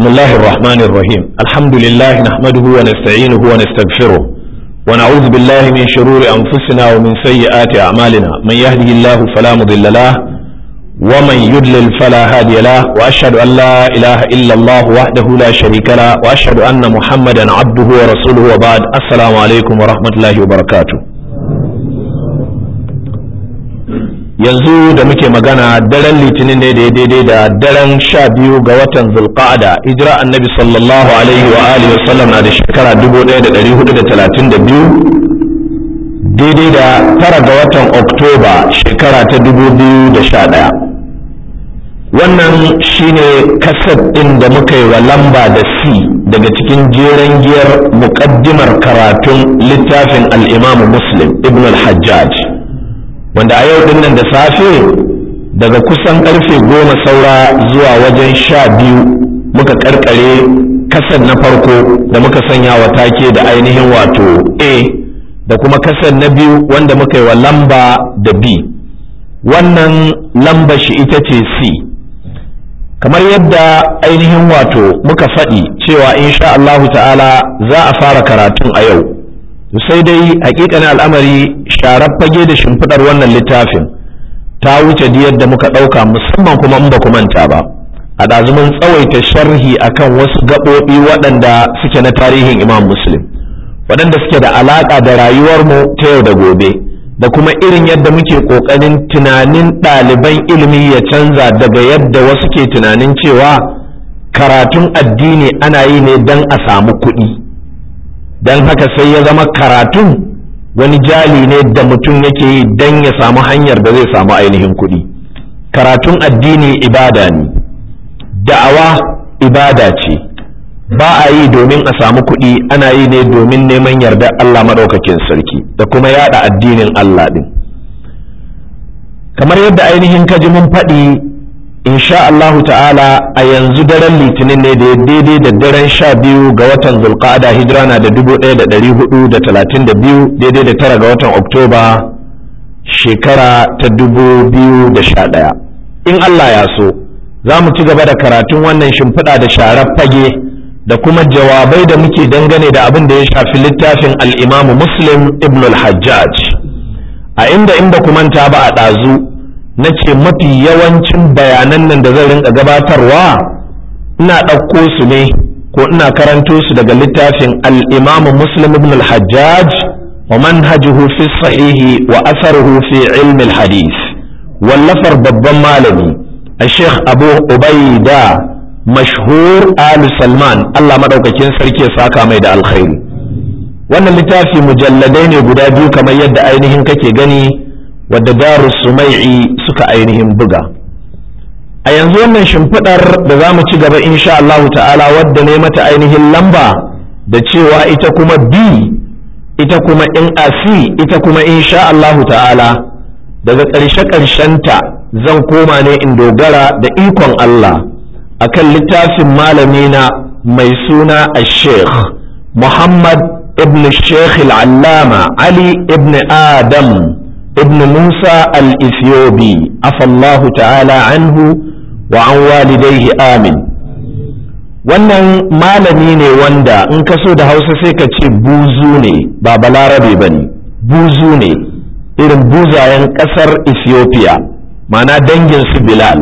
بسم الله الرحمن الرحيم الحمد لله نحمده ونستعينه ونستغفره ونعوذ بالله من شرور أنفسنا ومن سيئات أعمالنا من يهده الله فلا مضل له ومن يضلل فلا هادي له وأشهد أن لا إله إلا الله وحده لا شريك له وأشهد أن محمدا عبده ورسوله وبعد السلام عليكم ورحمة الله وبركاته yanzu da muke magana daren litinin ne da daidai da daren sha biyu ga watan zulqa'ada hijira annabi sallallahu alaihi wa alihi wasallam na da shekara 1432 daidai da tara ga watan oktoba shekara ta 2011 wannan shine kasad ɗin da muka yi wa lamba da c daga cikin jeren giyar muƙaddimar karatun littafin al'imamu muslim ibn al-hajjaj wanda a yau dinnan da safe daga kusan karfe goma saura zuwa wajen sha biyu muka karkare kasan na farko da muka sanya wa take da ainihin wato a da kuma kasan na biyu wanda muka yi wa lamba da b wannan lamba shi ita ce c kamar yadda ainihin wato muka faɗi cewa insha Allahu ta'ala za a fara karatun a yau sai dai hakikanin al'amari sharar fage da shimfiɗar wannan littafin ta wuce yadda muka ɗauka musamman kuma in ba ku manta ba a ɗazumin tsawaita sharhi akan wasu gaɓoɓi waɗanda suke na tarihin imam muslim waɗanda suke da alaƙa da rayuwarmu ta yau da gobe da kuma irin yadda muke ƙoƙarin tunanin ɗaliban ilimi ya canza daga yadda wasu ke tunanin cewa karatun addini ana yi ne don a samu kuɗi. don haka sai ya zama karatun wani jali ne da mutum yake yi don ya samu hanyar da zai samu ainihin kuɗi karatun addini ibada ne da'awa ibada ce ba a yi domin a samu kuɗi ana yi ne domin neman yarda Allah maɗaukakin sarki da kuma yada addinin Allah ɗin kamar yadda ainihin kaji mun faɗi insha Allahu ta'ala a yanzu daren litinin ne da ya daidai da daren sha biyu ga watan zulqa'ada hijira na da dubu ɗaya da ɗari hudu da talatin da biyu daidai da tara ga watan oktoba shekara ta dubu biyu da sha ɗaya in Allah ya so za mu ci gaba da karatun wannan shimfiɗa da sharar fage da kuma jawabai da muke dangane da abin da ya shafi littafin al'imamu muslim ibn al-hajjaj a inda in ba ku manta ba a ɗazu na ce mafi yawancin bayanan nan da zan rinka gabatarwa ina ɗauko su ne ko ina karanto su daga littafin al'imamu muslim ibn al-hajjaj wa manhajuhu fi sahihi wa asaruhu fi ilmi hadis wallafar babban malami a sheikh abu ubaida mashhur ali salman allah maɗaukakin sarki ya saka mai da alkhairi wannan littafi mujalladai ne guda biyu kamar yadda ainihin kake gani wadda daru sumai'i suka ainihin buga a yanzu wannan shimfiɗar da za mu ci gaba insha Allahu ta'ala wadda ne mata ainihin lamba da cewa ita kuma b ita kuma in asi ita kuma insha Allahu ta'ala daga ƙarshe ƙarshenta zan koma ne in dogara da ikon Allah akan littafin malamina mai suna a sheikh Muhammad ibn Sheikh al-Allama Ali ibn Adam ابن موسى الإثيوبي عفى الله تعالى عنه وعن والديه آمين wannan malami ne wanda in ka so da hausa sai ka ce buzu ne ba balarabe ba ne buzu ne irin buzayen ƙasar ethiopia mana dangin su bilal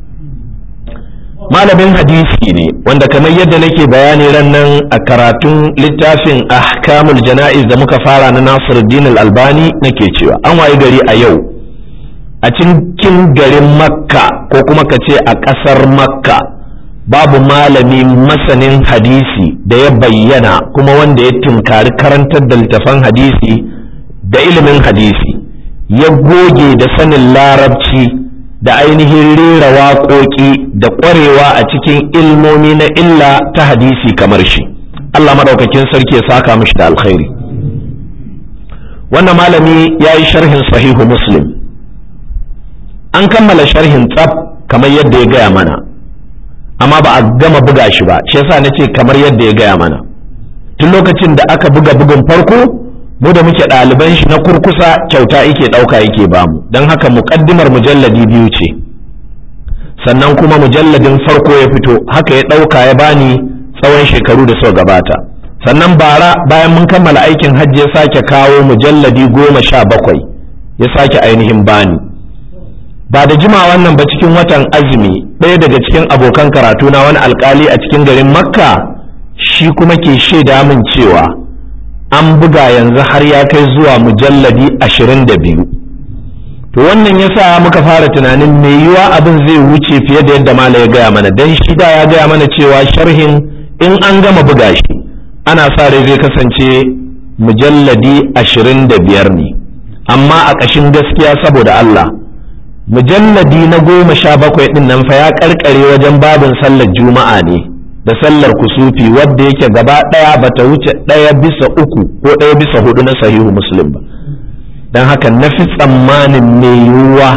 malamin hadisi ne wanda kamar yadda nake bayani ran nan a karatun littafin ahkamul jana'iz da muka fara na nasiruddin al-albani nake cewa an waye gari a yau a cikin garin makka ko kuma ka ce a ƙasar makka babu malami masanin hadisi da ya bayyana kuma wanda ya tunkari karantar da littafan hadisi da ilimin hadisi ya goge da sanin larabci da ainihin rera waƙoƙi da ƙwarewa a cikin ilmomi na illa ta hadisi kamar shi Allah maɗaukakin sarki ya saka mishi da alkhairi wannan malami ya yi sharhin sahihu muslim an kammala sharhin tsaf kamar yadda ya gaya mana amma ba a gama buga shi ba shi yasa na ce kamar yadda ya gaya mana tun lokacin da aka buga bugun farko mu da muke ɗaliban shi na kurkusa kyauta yake ɗauka yake bamu don haka muƙaddimar mujalladi biyu ce sannan kuma mujalladin farko ya fito haka ya ɗauka ya bani tsawon shekaru da suka gabata sannan bara bayan mun kammala aikin hajji ya sake kawo mujalladi goma sha bakwai ya sake ainihin bani ba da jima wannan ba cikin watan azumi ɗaya daga cikin abokan karatu na wani alkali a cikin garin makka shi kuma ke shaida min cewa an buga yanzu har ya kai zuwa mujalladi ashirin da biyu to wannan ya sa muka fara tunanin mai yiwa abin zai wuce fiye da yadda mala ya gaya mana don shi da ya gaya mana cewa sharhin in an gama buga shi ana sa rai zai kasance mujalladi ashirin da biyar ne amma a ƙashin gaskiya saboda Allah mujalladi na goma sha bakwai ɗin nan fa ya ƙarƙare wajen babin sallar juma'a ne da sallar kusufi wadda yake gaba ɗaya bata wuce ɗaya bisa uku ko ɗaya bisa hudu na sahihu muslim ba don haka na fi tsammanin mai yiwuwa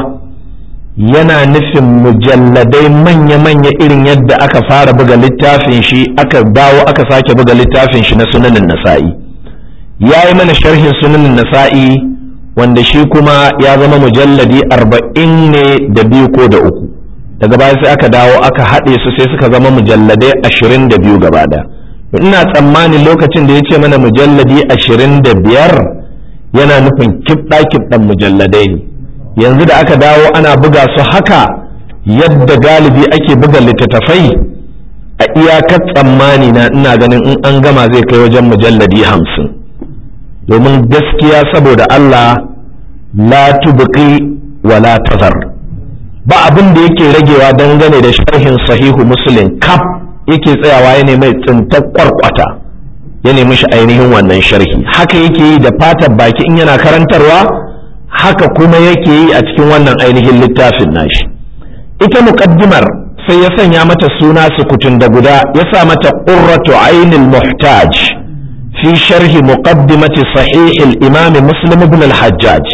yana nufin mujalladai manya-manya irin yadda aka fara buga littafin shi aka dawo aka sake buga littafin shi na sunanin nasa'i ya yi mana sharhin sunanin nasa'i wanda shi kuma ya zama mujalladi arba'in ne da biyu ko da uku daga baya sai aka dawo aka haɗe su sai suka zama mujalladai ashirin da biyu gaba ɗaya ina tsammanin lokacin da ya ce mana mujalladi ashirin da biyar yana nufin kibɗa kibɗan mujalladai ne yanzu da aka dawo ana buga su haka yadda galibi ake buga littattafai a iyakar tsammani na ina ganin in an gama zai kai wajen mujalladi hamsin domin gaskiya saboda Allah la tubqi wa la tazar ba abin da yake ragewa dangane da sharhin sahihu muslim kaf yake tsayawa ya mai tsintar kwarkwata ya nemi shi ainihin wannan sharhi haka yake yi da fatar baki in yana karantarwa haka kuma yake yi a cikin wannan ainihin littafin nashi ita muqaddimar sai ya sanya mata suna sukutun da guda ya sa mata qurratu ainil muhtaj fi sharhi muqaddimati sahih al-imam muslim ibn al-hajjaj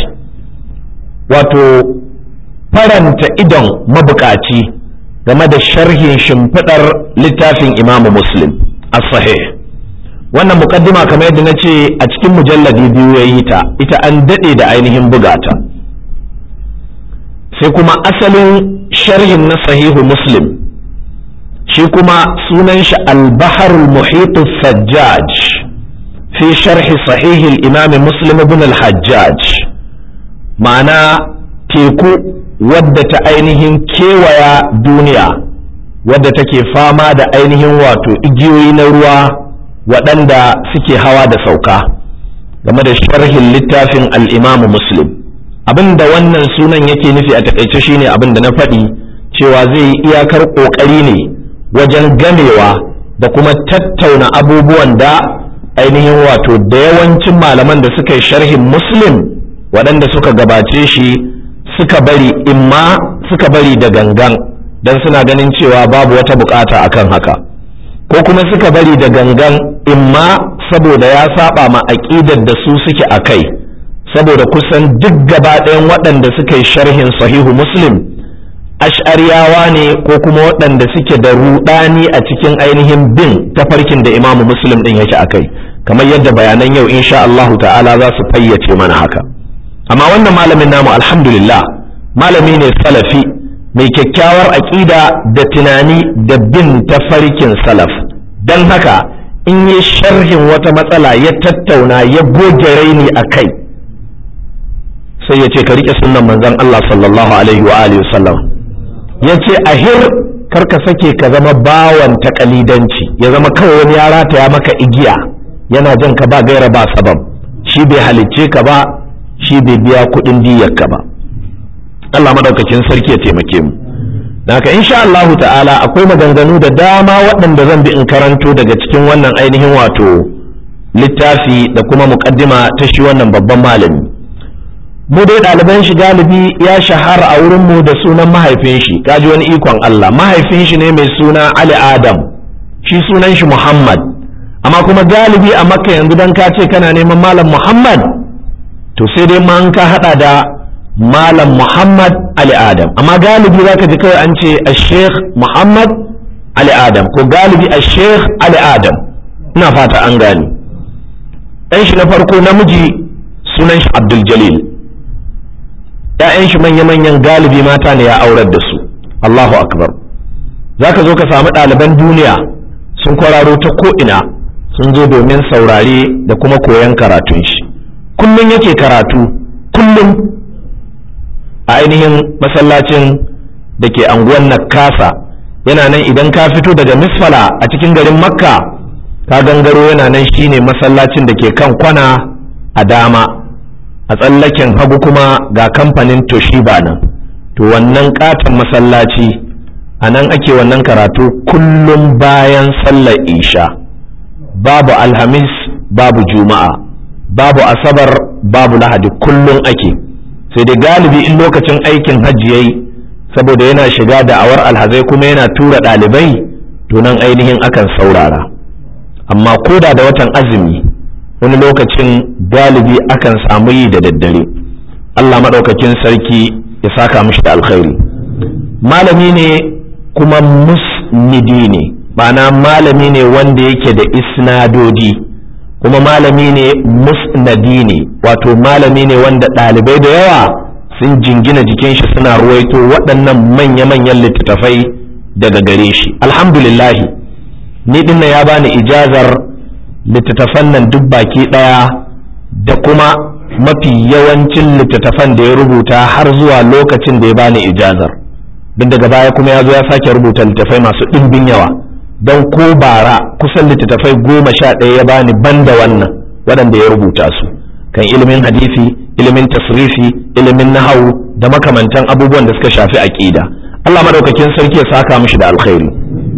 wato faranta idon mabukaci game da sharhin shimfidar littafin imam muslim as-sahih wannan mukaddima kamar yadda na ce a cikin mujalladi biyu ya yi ta ita an daɗe da ainihin bugata sai kuma asalin sharhin na sahihu muslim shi kuma sunan shi al-baharul muhitu sajjaj fi sharhi sahihil imam muslim ibn al-hajjaj ma'ana teku wadda ta ainihin kewaya duniya wadda take fama da ainihin wato igiyoyi na ruwa waɗanda suke hawa da sauka game da sharhin littafin al'imamu muslim abin da wannan sunan yake nufi a takaice shine abin da na faɗi cewa zai yi iyakar ƙoƙari ne wajen gamewa da kuma tattauna abubuwan da ainihin wato da yawancin malaman da suka yi sharhin muslim waɗanda suka gabace shi suka bari imma suka bari da gangan don suna ganin cewa babu wata bukata akan haka ko kuma suka bari da gangan imma saboda ya saba ma aƙidar da su suke a kai saboda kusan duk gaba ɗayan waɗanda suka yi sharhin sahihu muslim ash'ariyawa ne ko kuma waɗanda suke da ruɗani a cikin ainihin bin tafarkin da imamu muslim ɗin yake a kai kamar yadda bayanan yau insha Allahu ta'ala za su fayyace mana haka amma wannan malamin namu alhamdulillah malami ne salafi mai kyakkyawar aƙida da tunani da bin tafarkin salaf don haka in yi sharhin wata matsala ya tattauna ya goge raini a kai sai ya ce ka riƙe sunan manzon Allah sallallahu alaihi wa alihi sallam ya ce ahir karka sake ka zama bawan takalidanci ya zama kawai wani ya rataya maka igiya yana jan ka ba gaira ba sabab shi bai halicce ka ba shi bai biya kuɗin diyar ka ba Allah madaukakin sarki ya taimake mu haka insha Allahu ta'ala akwai maganganu da dama waɗanda zan bi in karanto daga cikin wannan ainihin wato littafi da kuma muƙaddima ta shi wannan babban malami mu dai ɗaliban shi galibi ya shahara a wurin mu da sunan mahaifin shi kaji wani ikon Allah mahaifin shi ne mai suna Ali Adam shi sunan shi Muhammad amma kuma galibi a Makka yanzu dan ka ce kana neman malam Muhammad to sai dai ma an ka hada da malam Muhammad Ali Adam amma galibi zaka ji kawai an ce Sheikh Muhammad Ali Adam ko galibi Sheikh Ali Adam ina fata an gani ɗan shi na farko namiji sunan shi Abdul Jalil ‘ya'yan shi manya-manyan galibi mata ne ya aurar da su Allahu akbar za ka zo ka samu ɗaliban duniya sun kwararo ta ko'ina sun zo domin saurare da kuma koyon karatun shi kullum yake karatu kullum a ainihin masallacin da ke anguwan nakasa yana nan idan ka fito daga misfala a cikin garin makka ka gangaro yana nan shine masallacin da ke kan kwana a dama a tsallaken hagu kuma ga kamfanin toshiba nan to wannan katon masallaci a nan ake wannan karatu kullum bayan sallar isha babu alhamis babu juma'a babu asabar babu lahadi kullum ake sai da galibi in lokacin aikin hajji yayi saboda yana shiga da'awar alhazai kuma yana tura ɗalibai to nan ainihin akan saurara amma koda da watan azumi wani lokacin galibi akan samu yi da daddare Allah maɗaukakin sarki ya saka mishi da alkhairi malami ne kuma musnidi ne ma'ana malami ne wanda yake da isnadodi kuma malami ne musnadi ne wato malami ne wanda ɗalibai da yawa sun jingina jikin shi suna ruwaito waɗannan manya-manyan littattafai daga gare shi alhamdulillahi ni dinna ya bani ijazar littattafan nan duk baki ɗaya da kuma mafi yawancin littattafan da ya rubuta har zuwa lokacin da ya bani ijazar don daga baya kuma ya zo ya sake rubuta littattafai masu ɗimbin yawa don ko bara kusan littattafai goma sha ɗaya ya bani banda wannan waɗanda ya rubuta su kan ilimin hadisi ilimin tasrifi ilimin nahawu da makamantan abubuwan da suka shafi aƙida Allah madaukakin sarki ya saka mishi da alkhairi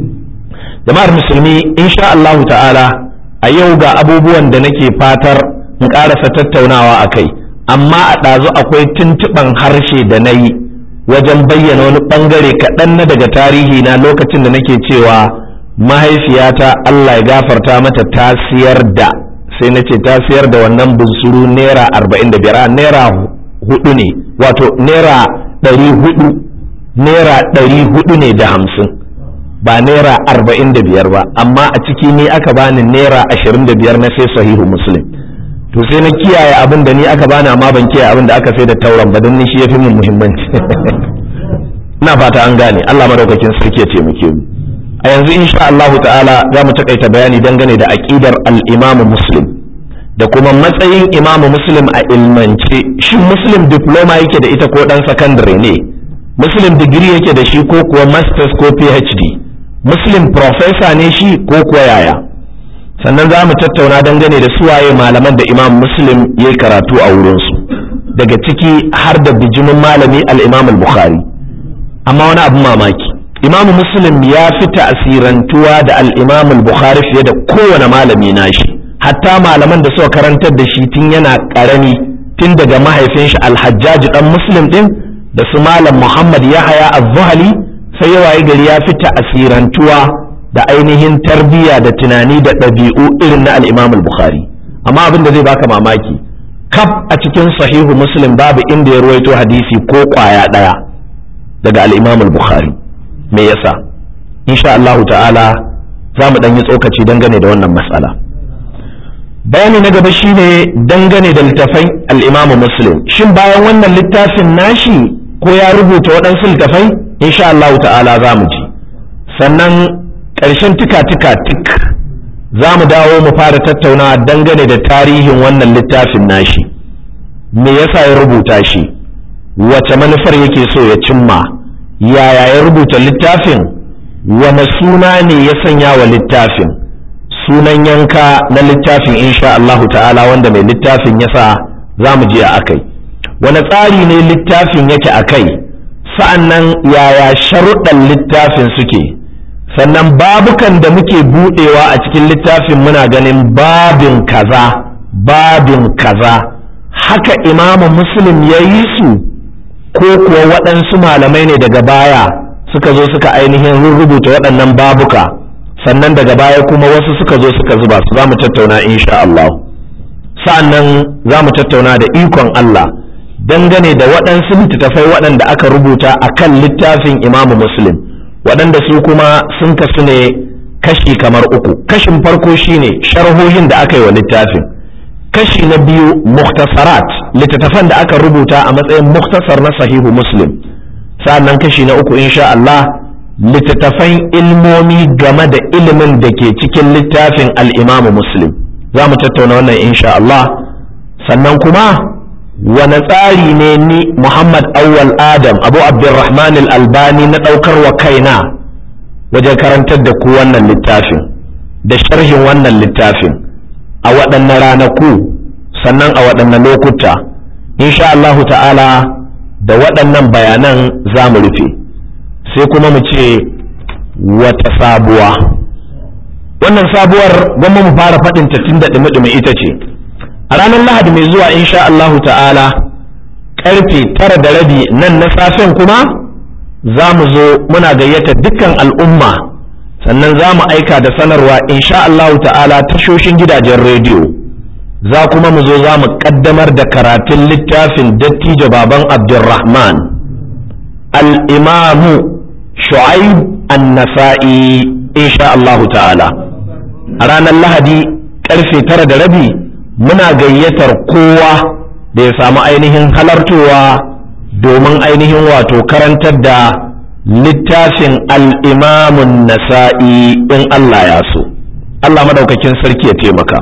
jama'ar musulmi insha Allahu ta'ala a yau ga abubuwan da nake fatar in ƙarasa tattaunawa a kai amma a ɗazu akwai tuntuɓan harshe da na yi wajen bayyana wani ɓangare kaɗan na daga tarihi na lokacin da nake cewa mahaifiyata Allah ya gafarta mata ta siyar da sai na ce ta siyar da wannan bunsuru naira arba'in da biyar naira hudu ne wato naira ɗari hudu naira ɗari hudu ne da hamsin ba naira arba'in da biyar ba amma a ciki ni aka bani naira ashirin da biyar na sai sahihu muslim to sai na kiyaye abin da ni aka bani amma ban kiyaye abin da aka sai da tauran ba don ni shi ya fi min muhimmanci ina fata an gane Allah madaukakin sarki ya taimake mu a yanzu insha Allahu ta'ala za mu takaita bayani dangane da aqidar al-Imam Muslim da kuma matsayin Imam Muslim a ilmance shin Muslim diploma yake da ita ko dan secondary ne Muslim degree yake da shi ko kuwa masters ko PhD Muslim professor ne shi ko kuwa yaya sannan za mu tattauna dangane da suwaye malaman da Imam Muslim ya yi karatu a wurinsu daga ciki har da bijimin malami al-Imam al-Bukhari amma wani abu mamaki imam muslim ya fi ta'asirantuwa da al-imam al-bukhari fiye da kowane malami nashi hatta malaman da suka karantar da shi tun yana karami tun daga mahaifin shi al-hajjaj dan muslim din da su malam muhammad yahaya az-zuhali sai yawaye gari ya fi ta'asirantuwa da ainihin tarbiyya da tunani da ɗabi'u irin na al-imam al-bukhari amma abin da zai baka mamaki kaf a cikin sahihu muslim babu inda ya ruwaito hadisi ko kwaya ɗaya daga al-imam al-bukhari me yasa insha Allahu ta'ala za mu ɗan yi tsokaci dangane da wannan matsala bayani na gaba shine dangane da littafai al'imamu muslim shin bayan wannan littafin nashi ko ya rubuta waɗansu littafai insha Allahu ta'ala za mu ji sannan ƙarshen tika-tika tik za mu dawo mu fara tattaunawa dangane da tarihin wannan littafin nashi me yasa ya rubuta shi wace manufar yake so ya cimma yaya ya rubuta littafin wane suna ne ya sanya wa littafin sunan yanka na littafin insha Allahu ta'ala wanda mai littafin ya sa za mu je a akai wane tsari ne littafin yake a kai sa'an nan yaya sharuɗan littafin suke sannan babukan da muke buɗewa a cikin littafin muna ganin babin kaza babin kaza haka imamu muslim ya yi su ko kuwa waɗansu malamai ne daga baya suka zo suka ainihin rubuta waɗannan babuka sannan daga baya kuma wasu suka zo suka zuba su za mu tattauna insha Allah sa'annan za mu tattauna da ikon Allah dangane da waɗansu littattafai waɗanda aka rubuta a kan littafin imamu muslim waɗanda su kuma sun kasu ne kashi kamar uku kashin farko shine sharhohin da aka yi wa littafin kashi na biyu muktasarat littattafan da aka rubuta a matsayin muktasar na sahihu muslim sa'annan kashi na uku insha Allah littattafan ilmomi game da ilimin da ke cikin littafin al'imamu muslim za mu tattauna wannan insha Allah sannan kuma wane tsari ne ni Muhammad Awwal Adam Abu Abdurrahman al-Albani na ɗaukar wa kaina wajen karantar da ku wannan littafin da sharhin wannan littafin a waɗanne ranaku sannan a waɗanne lokuta insha Allahu ta'ala da waɗannan bayanan za mu rufe sai kuma mu ce wata sabuwa wannan sabuwar gwamma mu fara faɗin ta tun da ɗumi ita ce a ranar lahadi mai zuwa insha Allahu ta'ala ƙarfe tara da rabi nan na safen kuma za mu zo muna gayyata dukkan al'umma sannan za mu aika da sanarwa insha Allahu ta'ala tashoshin gidajen rediyo za kuma mu zo za mu ƙaddamar da karatun littafin dattijo baban abdulrahman al'imamu shu'aib an-nasa'i insha Allahu ta'ala a ranar lahadi ƙarfe tara da rabi muna gayyatar kowa da ya samu ainihin halartowa domin ainihin wato karantar da littafin al'imamun nasa'i in Allah ya so Allah madaukakin sarki ya taimaka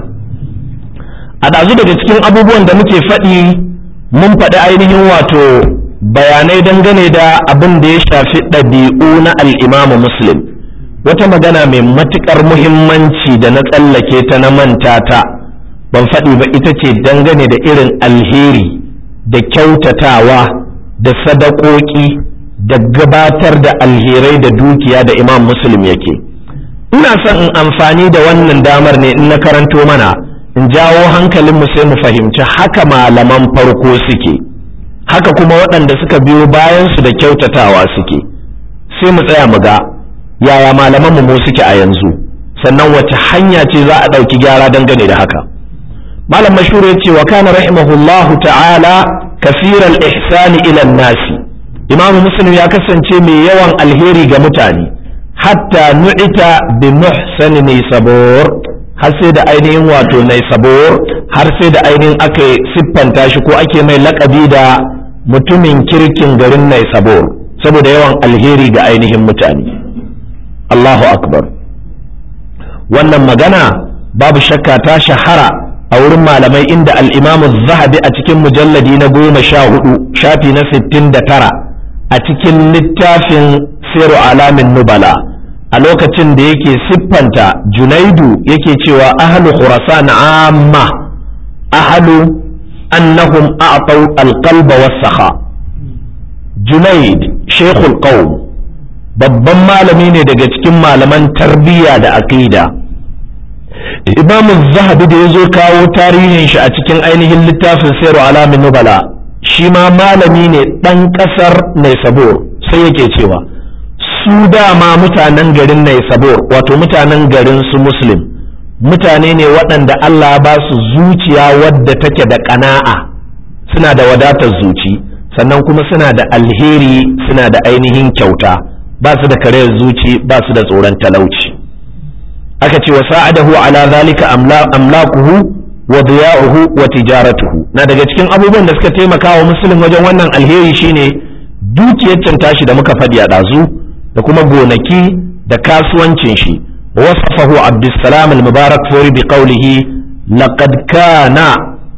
a ɗazu daga cikin abubuwan da muke faɗi mun faɗi ainihin wato bayanai dangane da abin da ya shafi ɗabi'u na al'imamu muslim wata magana mai matuƙar muhimmanci da na tsallake ta na manta ta ban faɗi ba ita ce dangane da irin alheri da kyautatawa da sadakoki da gabatar da alherai da dukiya da imam muslim yake ina son in amfani da wannan damar ne in na karanto mana in jawo hankalinmu sai mu fahimci haka malaman farko suke haka kuma waɗanda suka biyo bayansu da kyautatawa suke sai mu tsaya mu ga yaya malaman mu suke a yanzu sannan wace hanya ce za a ɗauki gyara dangane da haka malam mashhur ya ce wa kana rahimahullahu ta'ala kasiral ihsani ila nasi imam muslim ya kasance mai yawan alheri ga mutane hatta nu'ita bi muhsani ne sabor har sai da ainihin wato nai sabor har sai da ainihin aka siffanta shi ko ake mai lakabi da mutumin kirkin garin nai sabor saboda yawan alheri ga ainihin mutane Allahu akbar wannan magana babu shakka ta shahara a wurin malamai inda al'imamu zahabi a cikin mujalladi na goma sha hudu shafi na sittin da tara a cikin littafin siru alamin nubala a lokacin da yake siffanta junaidu yake cewa ahalu khurasan amma ahalu annahum a'tau alqalba was-sakha junaid shaykhul qawm babban malami ne daga cikin malaman tarbiyya da aqida imamu zahabi da ya zo kawo tarihin shi a cikin ainihin littafin sayarwa alamin nubala shi ma malami ne ɗan ƙasar naisabur sai yake cewa su dama mutanen garin naisabur wato mutanen garin su muslim mutane ne waɗanda allah ba su zuciya wadda take da ƙana'a suna da wadatar zuci sannan kuma suna da alheri suna da ainihin kyauta ba su da karayar zuci ba su da tsoron talauci aka ce wa sa'adahu ala zalika amlakuhu wa diya'uhu wa tijaratuhu na daga cikin abubuwan da suka taimaka wa musulun wajen wannan alheri shine dukiyar can tashi da muka faɗi a ɗazu da kuma gonaki da kasuwancin shi wasafahu abdussalam al-mubarak fori bi qawlihi laqad kana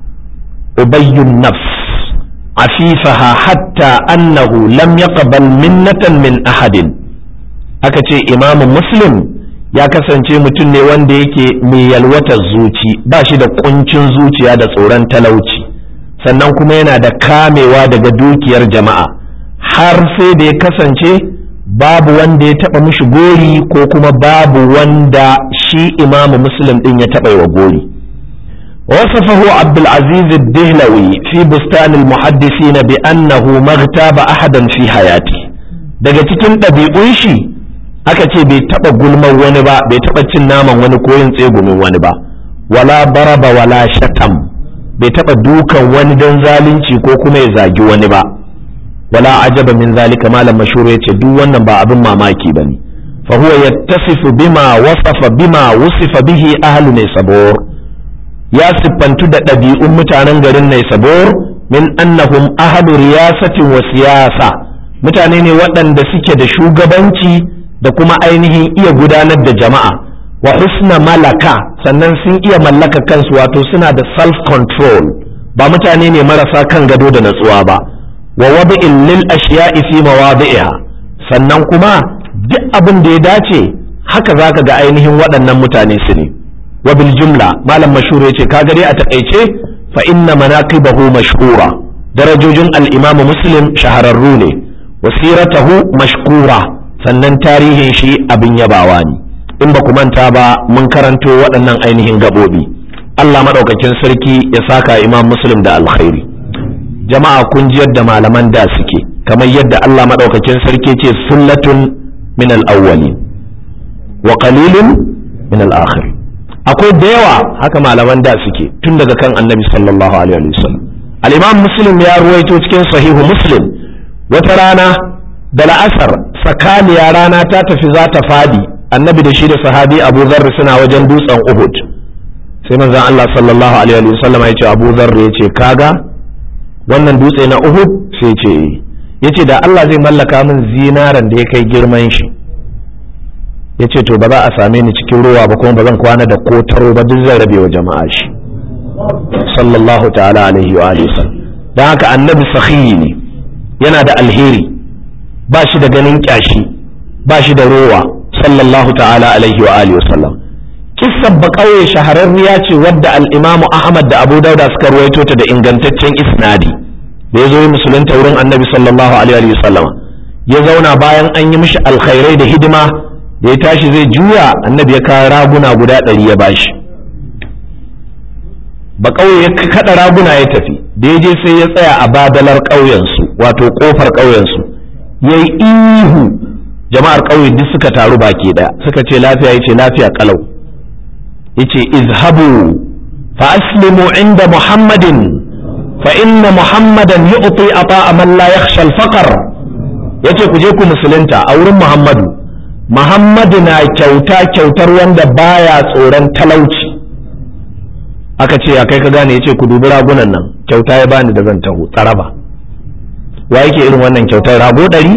ubayyun nafs afifaha hatta annahu lam yaqbal minnatan min ahadin aka ce imamu muslim ya kasance mutum ne wanda yake mai yalwatar zuci ba shi da kuncin zuciya da tsoron talauci sannan kuma yana da kamewa daga dukiyar jama'a har sai da ya kasance babu wanda ya taba mishi gori ko kuma babu wanda shi imamu muslim din ya taba wa gori وصفه عبد العزيز الدهلوي في بستان المحدثين بأنه ما اغتاب أحدا في حياته daga cikin ɗabi'un shi aka ce bai taɓa gulman wani ba bai taɓa cin naman wani ko yin tsegumin wani ba wala baraba wala shatam bai taɓa dukan wani don zalunci ko kuma ya zagi wani ba wala ajaba min zalika malam mashhur yace duk wannan ba abin mamaki bane fa huwa yattasifu bima wasafa bima wusifa bihi ahlu naysabur ya siffantu da ɗabi'un mutanen garin naysabur min annahum ahlu riyasatin wa siyasa mutane ne waɗanda suke da shugabanci da kuma ainihin iya gudanar da jama'a wa husna malaka sannan sun iya mallaka kansu wato suna da self control ba mutane ne marasa kan gado da natsuwa ba wa wabi'in lil ashiya'i fi mawadi'iha sannan kuma duk abin da ya dace haka zaka ga ainihin waɗannan mutane su ne wa bil jumla malam mashhur yace ka dai a takaice fa inna manaqibahu mashhura darajojin al-imam muslim shahararru ne wasiratahu mashkura sannan tarihin shi abin yabawa ne in ba ku manta ba mun karanto waɗannan ainihin gaɓoɓi Allah maɗaukakin sarki ya saka imam muslim da alkhairi jama'a kun ji yadda malaman da suke kamar yadda Allah maɗaukakin sarki ce sullatun min al-awwali wa qalilun min al-akhir akwai da yawa haka malaman da suke tun daga kan annabi sallallahu alaihi wasallam al-imam muslim ya ruwaito cikin sahihu muslim wata rana da la'asar sakaniya rana ta tafi za ta fadi annabi da shi da sahabi abu zarr suna wajen dutsen uhud sai manzon Allah sallallahu alaihi wa sallam ya ce abu zarr ya ce kaga wannan dutse na uhud sai ce ya ce da Allah zai mallaka min zinaran da ya kai girman shi ya ce to ba za a same ni cikin ruwa ba kuma ba zan kwana da kotaro ba duk zan rabe wa jama'a shi sallallahu ta'ala alaihi wa alihi dan haka annabi sahihi ne yana da alheri ba shi da ganin kyashi ba shi da rowa sallallahu ta'ala alaihi wa alihi wasallam kissar ba kauye shahararriya ce wadda al-imamu ahmad da abu dauda suka ruwaito ta da ingantaccen isnadi da ya zo musulunta wurin annabi sallallahu alaihi wa sallam ya zauna bayan an yi mishi alkhairai da hidima da ya tashi zai juya annabi ya kawo raguna guda ɗari ya bashi ba kauye ya kada raguna ya tafi da ya je sai ya tsaya a badalar ƙauyensu wato ƙofar ƙauyensu ya yi ihu jama'ar ƙauye duk suka taru baki ɗaya suka ce lafiya ya ce lafiya ƙalau ya ce izhabu fa aslimu inda muhammadin fa inna muhammadan yu'ti ata man la yakhsha al-faqr yace ku je ku musulunta a wurin muhammadu muhammadu na kyauta kyautar wanda baya tsoron talauci aka ce ya kai ka gane yace ku dubi ragunan nan kyauta ya bani da zan taho tsaraba wa yake irin wannan kyautar rago ɗari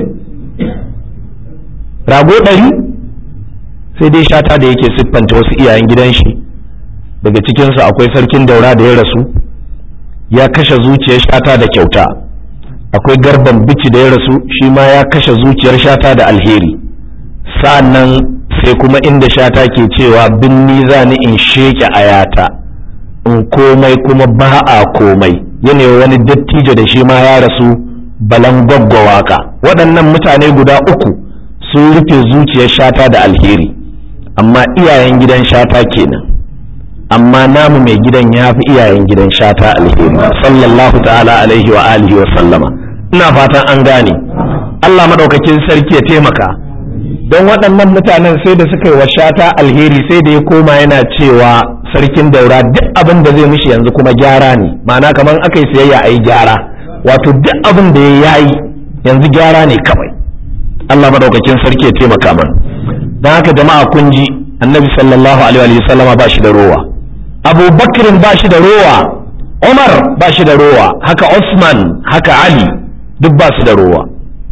rago ɗari sai dai shata da yake siffanta wasu iyayen gidan shi daga cikinsu akwai sarkin daura da ya rasu ya kashe zuciyar shata da kyauta akwai garban bici da ya rasu shi ma ya kashe zuciyar shata da alheri sa'annan sai kuma inda shata ke cewa binni za ni in sheke ayata in komai kuma ba a komai yanayi wani dattijo da shi ma ya rasu balan waka waɗannan mutane guda uku sun rufe zuciyar shata da alheri amma iyayen gidan shata kenan amma namu mai gidan ya fi iyayen gidan shata alheri sallallahu ta'ala alaihi wa alihi wa sallama ina fatan an gane Allah madaukakin sarki ya taimaka don waɗannan mutanen sai da suka yi wa shata alheri sai da ya koma yana cewa sarkin daura duk abin da zai mishi yanzu kuma gyara ne ma'ana kamar aka yi siyayya a yi gyara wato duk abin da ya yi yanzu gyara ne kawai Allah madaukakin sarki ya taimaka mana don haka jama'a kun ji annabi sallallahu alaihi wa sallama ba shi da rowa abu bakirin ba shi da rowa umar ba shi da rowa haka usman haka ali duk ba su da rowa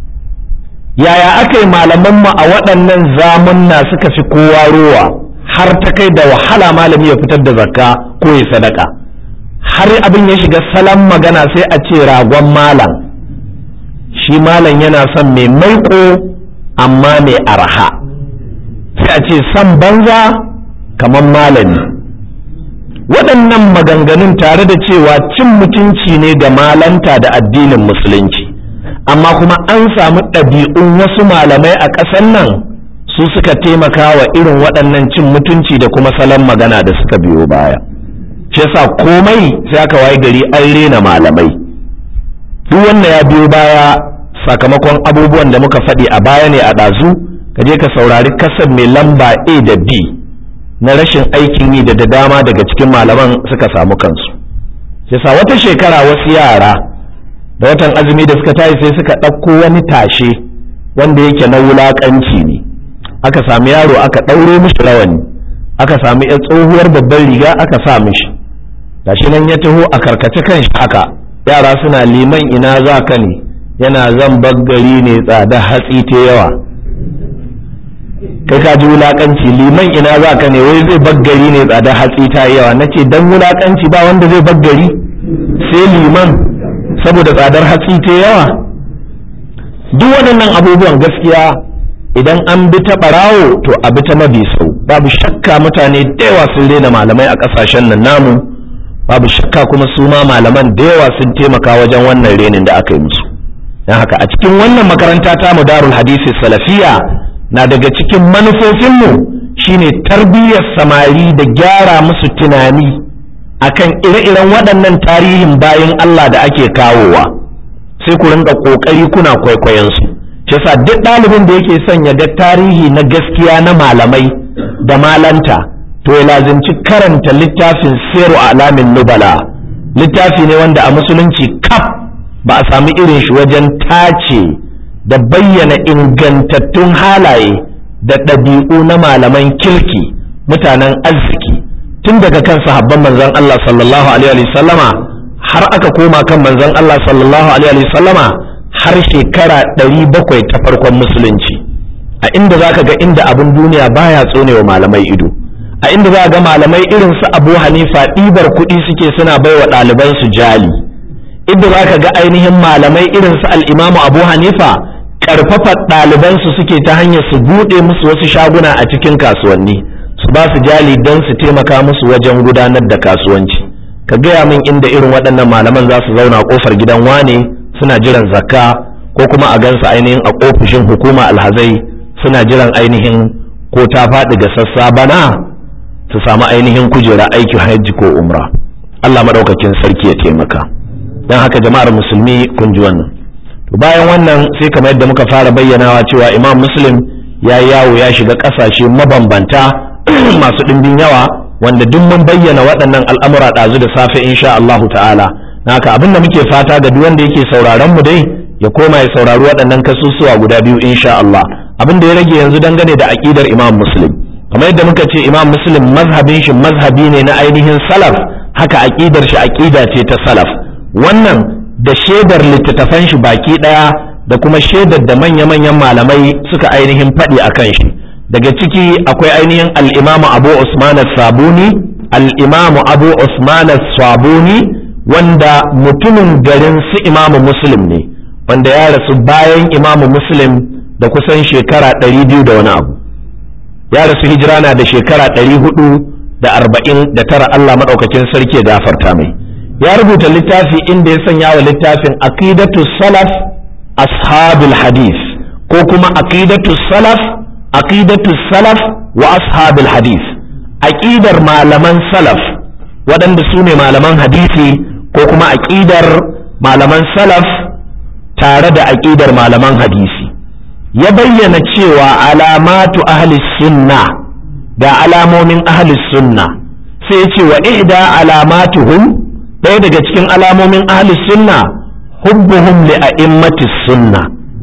yaya aka yi malamanmu a waɗannan zamunna suka fi kowa rowa har ta kai da wahala malami ya fitar da zakka ko ya sadaka har abin ya shiga salon magana sai a ce ragon malam shi malam yana son mai maiko amma mai arha sai a ce san banza kamar malami waɗannan maganganun tare da cewa cin mutunci ne ga malanta da addinin musulunci amma kuma an samu ɗabi'un wasu malamai a ƙasar nan su suka taimaka wa irin waɗannan cin mutunci da kuma salon magana da suka biyo baya shi yasa komai sai aka waye gari an rena malamai duk wanda ya biyo baya sakamakon abubuwan da muka faɗi a baya ne a ɗazu ka je ka saurari kasar mai lamba a da b na rashin aikin yi da da dama daga cikin malaman suka samu kansu yasa wata shekara wasu yara da watan azumi da suka tashi sai suka ɗauko wani tashe wanda yake na wulaƙanci ne aka sami yaro aka ɗauro mishi rawani aka sami ya tsohuwar babban riga aka sa mishi gashi nan ya taho a karkace kan shi haka yara suna liman ina za ka ne yana zan baggari ne tsada hatsi ta yawa kai ka ji wulakanci liman ina za ka ne wai zai baggari ne tsada hatsi ta yawa na ce don wulakanci ba wanda zai baggari sai liman saboda tsadar hatsi ta yawa duk waɗannan abubuwan gaskiya idan an bi ta ɓarawo to a bi ta mabi sau babu shakka mutane da yawa sun rena malamai a ƙasashen nan namu babu shakka kuma su ma malaman da yawa sun taimaka wajen wannan renin da aka yi musu don haka a cikin wannan makaranta ta mu darul hadisi salafiya na daga cikin manufofinmu shine tarbiyyar samari da gyara musu tunani akan ire-iren waɗannan tarihin bayan Allah da ake kawowa sai ku rinka ƙoƙari kuna kwaikwayon su shi yasa duk ɗalibin da yake son ya ga tarihi na gaskiya na malamai da malanta to ya lazimci karanta littafin siru alamin nubala littafi ne wanda a musulunci kaf ba a sami irin shi wajen tace da bayyana ingantattun halaye da ɗabi'u na malaman kirki mutanen arziki tun daga kan sahabban manzon Allah sallallahu alaihi sallama har aka koma kan manzon Allah sallallahu alaihi sallama har shekara ɗari bakwai ta farkon musulunci a inda za ka ga inda abin duniya baya tsonewa malamai ido a inda za ga malamai irin su abu hanifa ɗibar kuɗi suke suna baiwa ɗalibansu jali inda za ka ga ainihin malamai irin su al'imamu abu hanifa ƙarfafa ɗalibansu suke ta hanyar su buɗe musu wasu shaguna a cikin kasuwanni su ba su jali don su taimaka musu wajen gudanar da kasuwanci ka gaya min inda irin waɗannan malaman za su zauna a ƙofar gidan wane suna jiran zakka ko kuma a gansu ainihin a ofishin hukuma alhazai suna jiran ainihin ko ta faɗi ga sassa bana su samu ainihin kujera aiki hajji ko umra Allah maɗaukakin sarki ya taimaka don haka jama'ar musulmi kun ji wannan to bayan wannan sai kamar yadda muka fara bayyanawa cewa imam muslim ya yawo ya shiga ƙasashe mabambanta masu ɗimbin yawa wanda duk mun bayyana waɗannan al'amura ɗazu da safe insha Allahu ta'ala haka abin da muke fata ga duk wanda yake sauraron mu dai ya koma ya saurari waɗannan kasusuwa guda biyu insha Allah abin da ya rage yanzu dangane da aqidar Imam Muslim kamar yadda muka ce Imam Muslim mazhabin shi mazhabi ne na ainihin salaf haka aqidar shi aqida ce ta salaf wannan da shaidar littattafan shi baki daya da kuma shaidar da manya-manyan malamai suka ainihin faɗi akan shi daga ciki akwai ainihin al-Imam Abu Usman as-Sabuni al-Imam Abu Usman as-Sabuni wanda mutumin garin su imamu muslim ne wanda ya rasu bayan imamu muslim da kusan shekara ɗari biyu da wani abu ya rasu hijira na da shekara ɗari hudu da arba'in da tara Allah maɗaukakin sarki ya gafarta mai ya rubuta littafi inda ya sanya wa littafin aqidatu salaf ashabul hadith ko kuma aqidatu salaf aqidatu salaf wa ashabul hadith aqidar malaman salaf waɗanda su ne malaman hadisi ko kuma aƙidar malaman salaf tare da aƙidar malaman hadisi ya bayyana cewa alamatu ahli sunna da alamomin ahli sunna sai ya ce wa ihda alamatuhum ɗaya daga cikin alamomin ahli sunna hubbuhum li a'immati sunna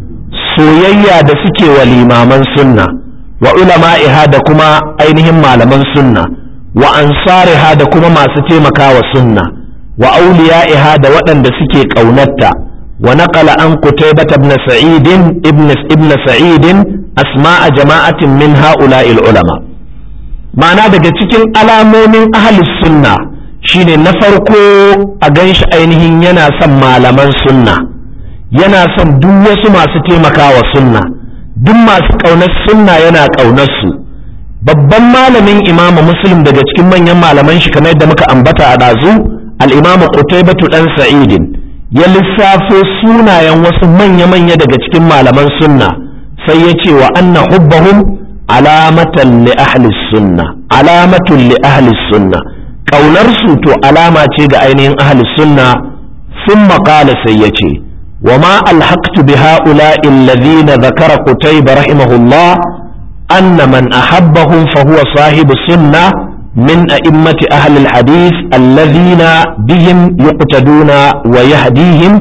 soyayya da suke wa limaman sunna wa ulama'iha da kuma ainihin malaman sunna wa ansariha da kuma masu taimakawa sunna wa auliya'iha da waɗanda suke ƙaunarta wa naqala an qutaybah ibn sa'id ibn ibn sa'id asma'a jama'atin min ha'ula'il ulama ma'ana daga cikin alamomin ahli sunna shine na farko a ganshi ainihin yana son malaman sunna yana son duk wasu masu taimakawa sunna duk masu ƙaunar sunna yana ƙaunar su babban malamin imamu muslim daga cikin manyan malaman shi kamar yadda muka ambata a ɗazu al'imamu qutaybatu dan sa'idin ya lissafo sunayen wasu manya-manya daga cikin malaman sunna sai ya ce wa anna hubbahum alamatan li ahli sunna alamatun li ahli sunna kaunar su to alama ce ga ainihin ahli sunna sun maƙala sai ya ce wa ma alhaqtu bi ha'ula'i alladhina dhakara qutayba rahimahullah anna man ahabbahum fa huwa sahibu sunnah من أئمة أهل الحديث الذين بهم يقتدون ويهديهم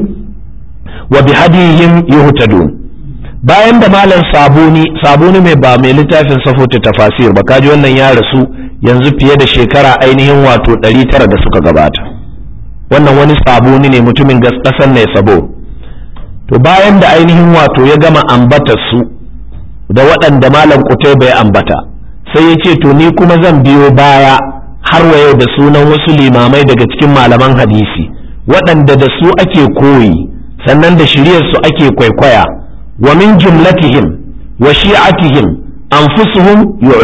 وبهديهم يهتدون bayan da malam sabuni sabuni mai ba mai littafin safotu tafasir ba kaji wannan ya rasu yanzu fiye da shekara ainihin wato 900 da suka gabata wannan wani sabuni ne mutumin ƙasar ne sabo to bayan da ainihin wato ya gama ambata su da waɗanda malam kutai bai ambata sai ya ce to ni kuma zan biyo baya har wa yau da sunan wasu limamai daga cikin malaman hadisi waɗanda da su ake koyi sannan da shiryar su ake kwaikwaya wa min jumlatihim wa shi'atihim anfusuhum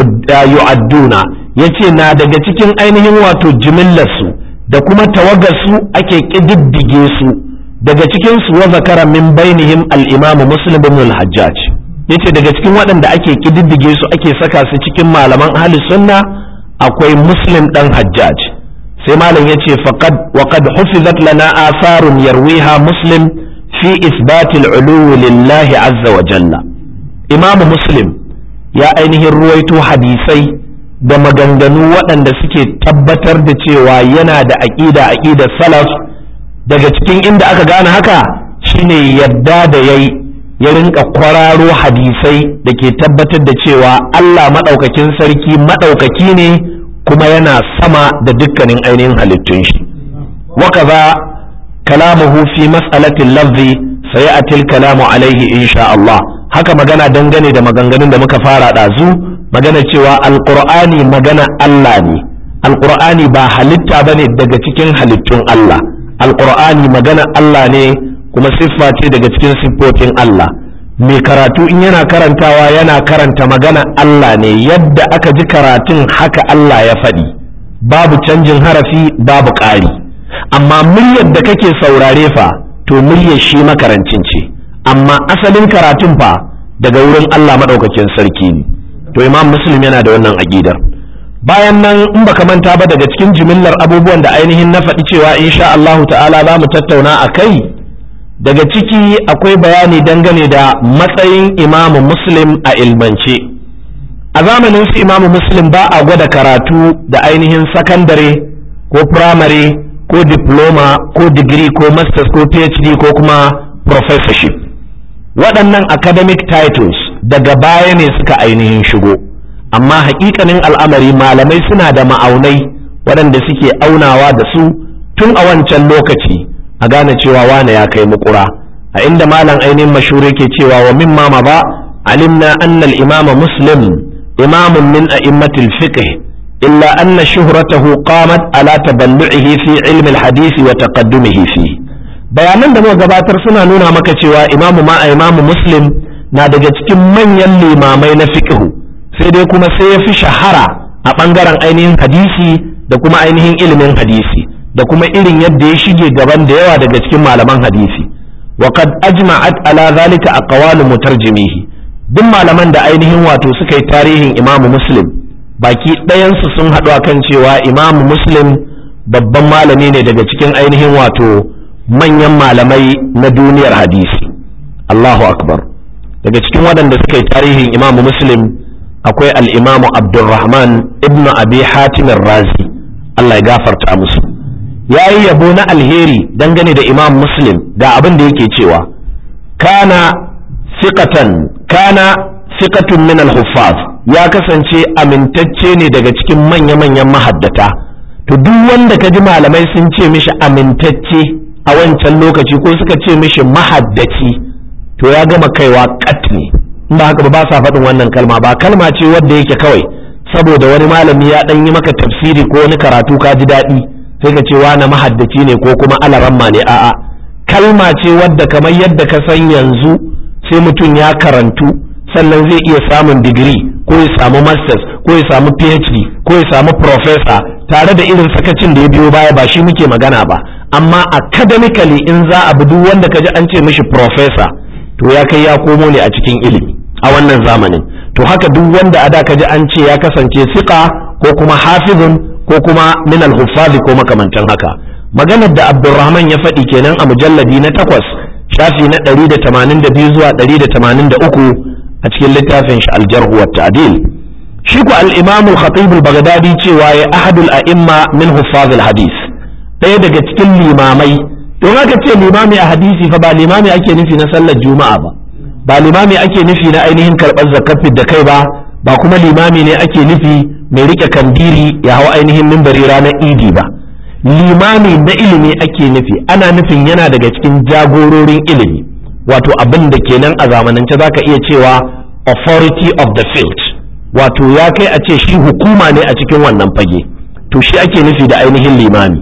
yu'adduna yace na daga cikin ainihin wato jimillar su da kuma tawagar su ake kididdige su daga cikin su wa zakara min bainihim al-imam muslim ibn al-hajjaj yace daga cikin waɗanda ake kididdige su ake saka su cikin malaman ahli sunna akwai muslim dan hajjaj sai malam yace faqad wa qad hufizat lana atharun yarwiha muslim fi isbati al-ulu lillahi azza wa jalla imam muslim ya ainihin ruwaito hadisai da maganganu waɗanda suke tabbatar da cewa yana da aƙida aƙidar salaf daga cikin inda aka gane haka shine yadda da yayi ya rinka kwararo hadisai da ke tabbatar da cewa Allah maɗaukakin sarki maɗaukaki ne kuma yana sama da dukkanin ainihin halittun shi wakaza kalamuhu fi mas'alatin lafzi sayatil kalamu alaihi insha Allah haka magana dangane da maganganun da muka fara ɗazu magana cewa alqur'ani magana Allah ne alqur'ani ba halitta bane daga cikin halittun Allah alqur'ani magana Allah ne kuma siffa ce daga cikin siffofin Allah mai karatu in yana karantawa yana karanta magana Allah ne yadda aka ji karatun haka Allah ya faɗi babu canjin harafi babu ƙari amma muryar da kake saurare fa to muryar shi makarancin ce amma asalin karatun fa daga wurin Allah maɗaukakin sarki ne to imam muslim yana da wannan aƙidar bayan nan in baka manta ba daga cikin jimillar abubuwan da ainihin na faɗi cewa insha Allahu ta'ala za mu tattauna a kai daga ciki akwai bayani dangane da matsayin imamu muslim a ilmance a zamanin su imamu muslim ba a gwada karatu da ainihin sakandare ko firamare ko diploma ko digiri ko masters ko phd ko kuma professorship waɗannan academic titles daga baya ne suka ainihin shigo amma haƙiƙanin al'amari malamai suna da ma'aunai waɗanda suke aunawa da su tun a wancan lokaci a gane cewa wane ya kai mukura a inda malam ainihin mashure ke cewa wa mimma ma ba alimna annal imama muslim imamun min a'immatil fiqh illa anna shuhratahu qamat ala taballu'ihi fi ilmi al-hadisi wa taqaddumihi fi bayanan da muka gabatar suna nuna maka cewa imamu ma imamu muslim na daga cikin manyan limamai na fiqh sai dai kuma sai ya fi shahara a bangaren ainihin hadisi da kuma ainihin ilimin hadisi da kuma irin yadda ya shige gaban da yawa daga cikin malaman hadisi wa qad ajma'at ala zalika aqwalu mutarjimihi duk malaman da ainihin wato suka yi tarihin imamu muslim baki ɗayansu sun haɗu akan cewa imamu muslim babban malami ne daga cikin ainihin wato manyan malamai na duniyar hadisi Allahu akbar daga cikin waɗanda suka yi tarihin imamu muslim akwai al'imamu abdulrahman ibnu abi hatimin razi Allah ya gafarta musu ya yi yabo na alheri dangane da imam muslim ga abin da yake cewa kana fiqatan kana fiqatun min al-huffaz ya kasance amintacce ne daga cikin manya-manyan mahaddata to duk wanda ka ji malamai sun ce mishi amintacce a wancan lokaci ko suka ce mishi mahaddaci to ya gama kaiwa kat ne in ba haka ba sa faɗin wannan kalma ba kalma ce wadda yake kawai saboda wani malami ya ɗan yi maka tafsiri ko wani karatu ka ji daɗi sai ka ce wani mahaddaci ne ko kuma alaramma ne a'a kalma ce wadda kamar yadda ka san yanzu sai mutum ya karantu sannan zai iya samun digiri ko ya samu masters ko ya samu phd ko ya samu professor tare da irin sakacin da ya biyo baya ba shi muke magana ba amma academically in za a bi duk wanda ka ji an ce mishi professor to ya kai ya komo ne a cikin ilimi a wannan zamanin to haka duk wanda a da ka ji an ce ya kasance siqa ko kuma hafizun ko kuma min al ko makamantan haka maganar da Abdulrahman ya faɗi kenan a mujalladi na takwas shafi na 182 zuwa 183 a cikin littafin shi al-jarh wa ta'dil shi ku al-imam al-khatib al-baghdadi cewa ya ahadul a'imma min huffaz al-hadith ɗaya daga cikin limamai don haka ce limami a hadisi fa ba limami ake nufi na sallar juma'a ba ba limami ake nufi na ainihin karɓar zakafin da kai ba ba kuma limami ne ake nufi mai rike kandiri ya hau ainihin mimbari ranar idi ba limami na ilimi ake nufi ana nufin yana daga cikin jagororin ilimi wato abin da kenan a zamanance zaka iya cewa authority of the field wato ya kai a ce shi hukuma ne a cikin wannan fage to shi ake nufi da ainihin limami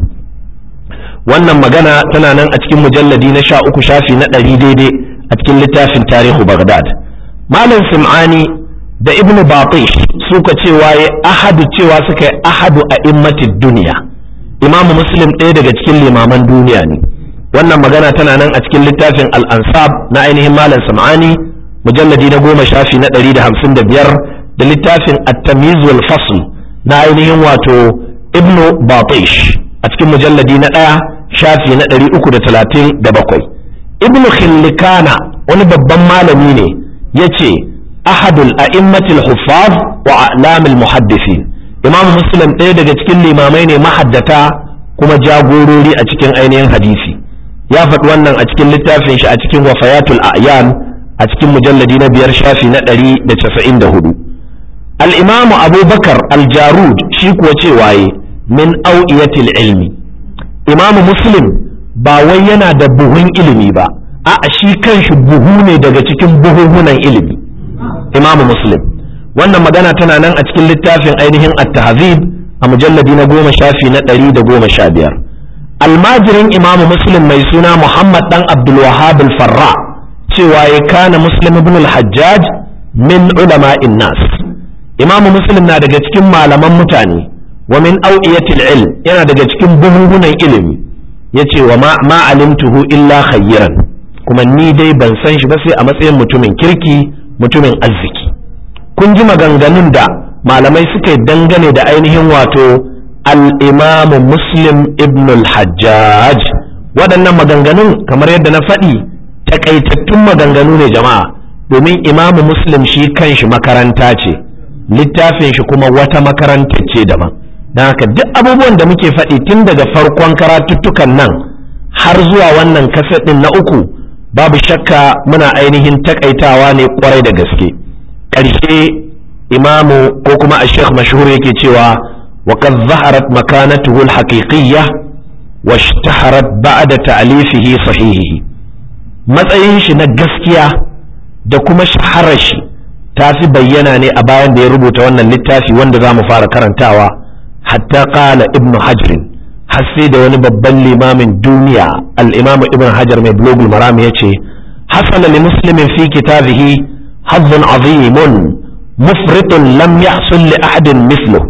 wannan magana tana nan a cikin mujalladi na sha uku shafi na ɗari daidai a cikin littafin tarihu bagdad malam sim'ani da ibn batish suka cewa ya ahadu cewa suka yi ahadu a immatid duniya imamu muslim ɗaya daga cikin limaman duniya ne wannan magana tana nan a cikin littafin al-ansab na ainihin malam sim'ani mujalladi na goma shafi na ɗari da hamsin da biyar da littafin at-tamyiz wal fasl na ainihin wato ibn batish a cikin mujalladi na ɗaya shafi na ɗari uku da talatin da bakwai ibn khillikana wani babban malami ne ya ce ahadul a'immatil huffaz wa a'lamil muhaddisin imam muslim ɗaya daga cikin limamai ne mahaddata kuma jagorori a cikin ainihin hadisi ya faɗi wannan a cikin littafin shi a cikin wafayatul a'yan a cikin mujalladi na biyar shafi na ɗari da casa'in da hudu al'imamu abubakar aljarud shi kuwa ce waye min au'iyatil ilmi imamu muslim ba wai yana da buhun ilimi ba a'a shi kanshi buhu ne daga cikin buhuhunan ilimi imamu muslim wannan magana tana nan a cikin littafin ainihin at-tahzib a mujalladi na goma shafi na ɗari da goma sha biyar almajirin imamu muslim mai suna muhammad dan abdul wahab al-farra cewa ya kana muslim ibn al-hajjaj min ulama'in nas imamu muslim na daga cikin malaman mutane wa min au'iyatil ilm yana daga cikin buhuhunan ilimi yace wa ma, ma alimtuhu illa khayran kuma ni dai ban san shi ba sai a matsayin mutumin kirki mutumin arziki kun ji maganganun da malamai suka yi dangane da ainihin wato al-imam muslim ibn al-hajjaj waɗannan maganganun kamar yadda na faɗi takaitattun maganganu ne jama'a domin imamu muslim shi kanshi makaranta ce littafin shi kuma wata makaranta ce daban don haka duk abubuwan da muke faɗi tun daga farkon karatuttukan nan har zuwa wannan kasadin na uku babu shakka muna ainihin takaitawa ne kwarai da gaske ƙarshe imamu ko kuma a sheikh mashhur yake cewa wa qad zaharat makanatuhu al-haqiqiyya wa ishtaharat ba'da ta'lifihi sahihihi matsayin shi na gaskiya da kuma shaharar shi ta fi bayyana ne a bayan da ya rubuta wannan littafi wanda za mu fara karantawa hatta qala ibnu hajrin har sai da wani babban limamin duniya al-imam ibn hajar mai blogul maram ya ce hasala li muslimin fi kitabihi hazzun azimun mufritun lam yahsul li ahadin misluhu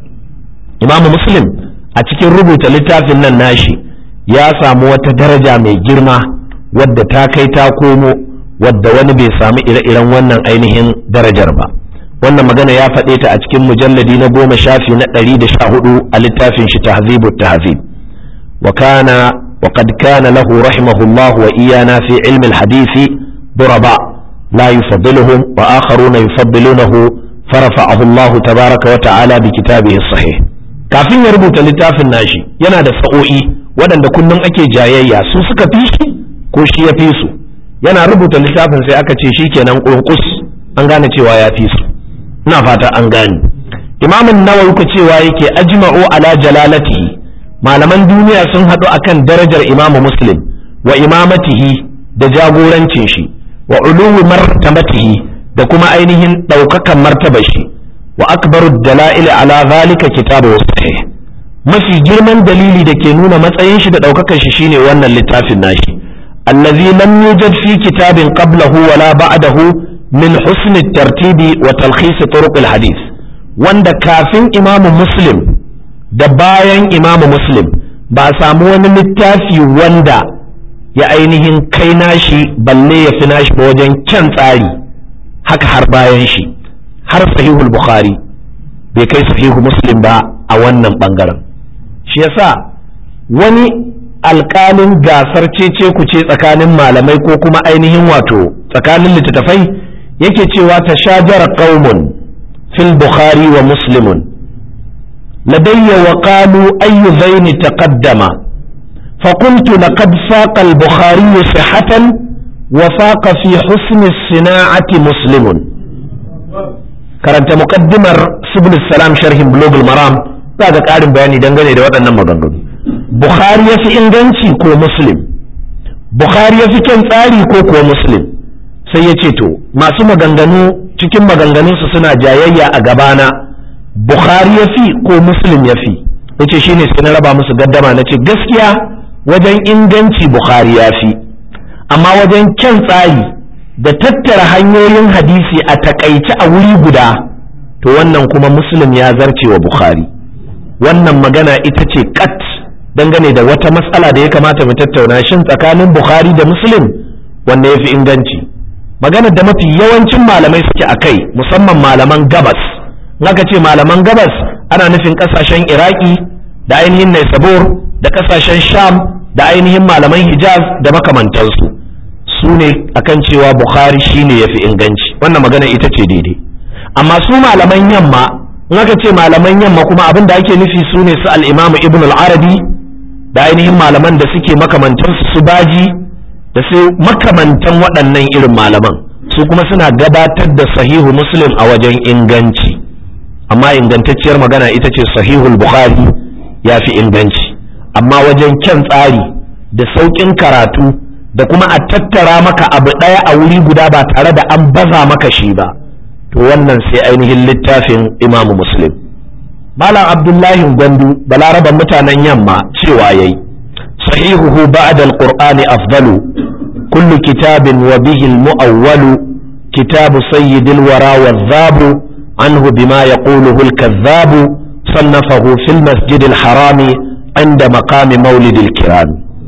imam muslim a cikin rubuta littafin nan nashi ya samu wata daraja mai girma wadda ta kai ta komo wadda wani bai samu ire-iren wannan ainihin darajar ba wannan magana ya faɗe ta a cikin mujalladi na goma shafi na ɗari da sha hudu a littafin shi tahzibu tahzib wa kana wa qad kana lahu rahimahullah wa iyana fi ilmi alhadisi duraba la yufaddiluhum wa akharuna yufaddilunahu farafa'ahu Allah tabaraka wa ta'ala bi kitabihi sahih kafin ya rubuta littafin nashi yana da sa'o'i waɗanda kullum ake jayayya su suka fi shi ko shi ya fi su yana rubuta littafin sai aka ce shi kenan ƙurƙus an gane cewa ya fi su ina fata an gane imamin nawawi ka cewa yake ajma'u ala jalalatihi malaman duniya sun haɗu akan darajar imamu muslim wa imamatihi da jagorancin shi wa uluwi martabatihi da kuma ainihin ɗaukakan martabar shi wa akbaru dala'il ala zalika kitabu sahih mafi girman dalili da ke nuna matsayin shi da ɗaukakar shi shine wannan littafin nashi allazi lam yujad fi kitabin qablahu wala ba'dahu min husn at-tartibi wa talkhis turuq al-hadith wanda kafin imamu muslim da bayan imamu muslim ba a samu wani littafi wanda ya ainihin kai nashi balle ya fi nashi ba wajen kyan tsari haka har bayan shi har sahihul bukhari bai kai sahihu muslim ba a wannan bangaren shi yasa wani alƙalin gasar cece ku ce tsakanin malamai ko kuma ainihin wato tsakanin littattafai yake cewa ta shajara qaumun fil bukhari wa muslimun ladayya wa qalu ayyu zaini taqaddama فقلت لقد فاق البخاري صحة وفاق في حسن الصناعة مسلم karanta muqaddimar subul salam sharhin bulugul maram za ga ƙarin bayani dangane da waɗannan maganganu bukhari ya fi inganci ko muslim bukhari ya fi kyan tsari ko kuwa muslim sai ya ce to masu maganganu cikin maganganunsu suna jayayya a gabana bukhari ya fi ko muslim ya fi ya ce shine sai na raba musu gaddama na ce gaskiya wajen inganci bukhari ya fi amma wajen kyan tsari da tattara hanyoyin hadisi a takaice a wuri guda to wannan kuma muslim ya zarce wa bukhari wannan magana ita ce kat dangane da wata matsala da ya kamata mu tattauna shin tsakanin bukhari da muslim wanda ya fi inganci magana da mafi yawancin malamai suke a kai musamman malaman gabas aka ce malaman gabas ana nufin kasashen iraki da ainihin naisabur da kasashen sham da ainihin malaman hijaz da makamantansu su ne akan cewa bukhari shine ya fi inganci wannan magana ita ce daidai amma su malaman yamma in aka ce malaman yamma kuma abin da ake nufi su ne su al'imamu ibn al-arabi da ainihin malaman da suke makamantansu su baji da su makamantan waɗannan irin malaman su kuma suna gabatar da sahihu muslim a wajen inganci amma ingantacciyar magana ita ce sahihul bukhari ya fi inganci amma wajen kyan tsari da sauƙin karatu da kuma a tattara maka abu ɗaya a wuri guda ba tare da an baza maka shi ba to wannan sai ainihin littafin imamu muslim malam abdullahi gwandu balaraban mutanen yamma cewa yayi sahihuhu ba'da alqur'ani afdalu kullu kitabin wa bihi almu'awwalu kitabu sayyidil wara wadhabu anhu bima yaquluhu alkadhabu sannafahu fil masjidil harami inda maqami maulidil kiram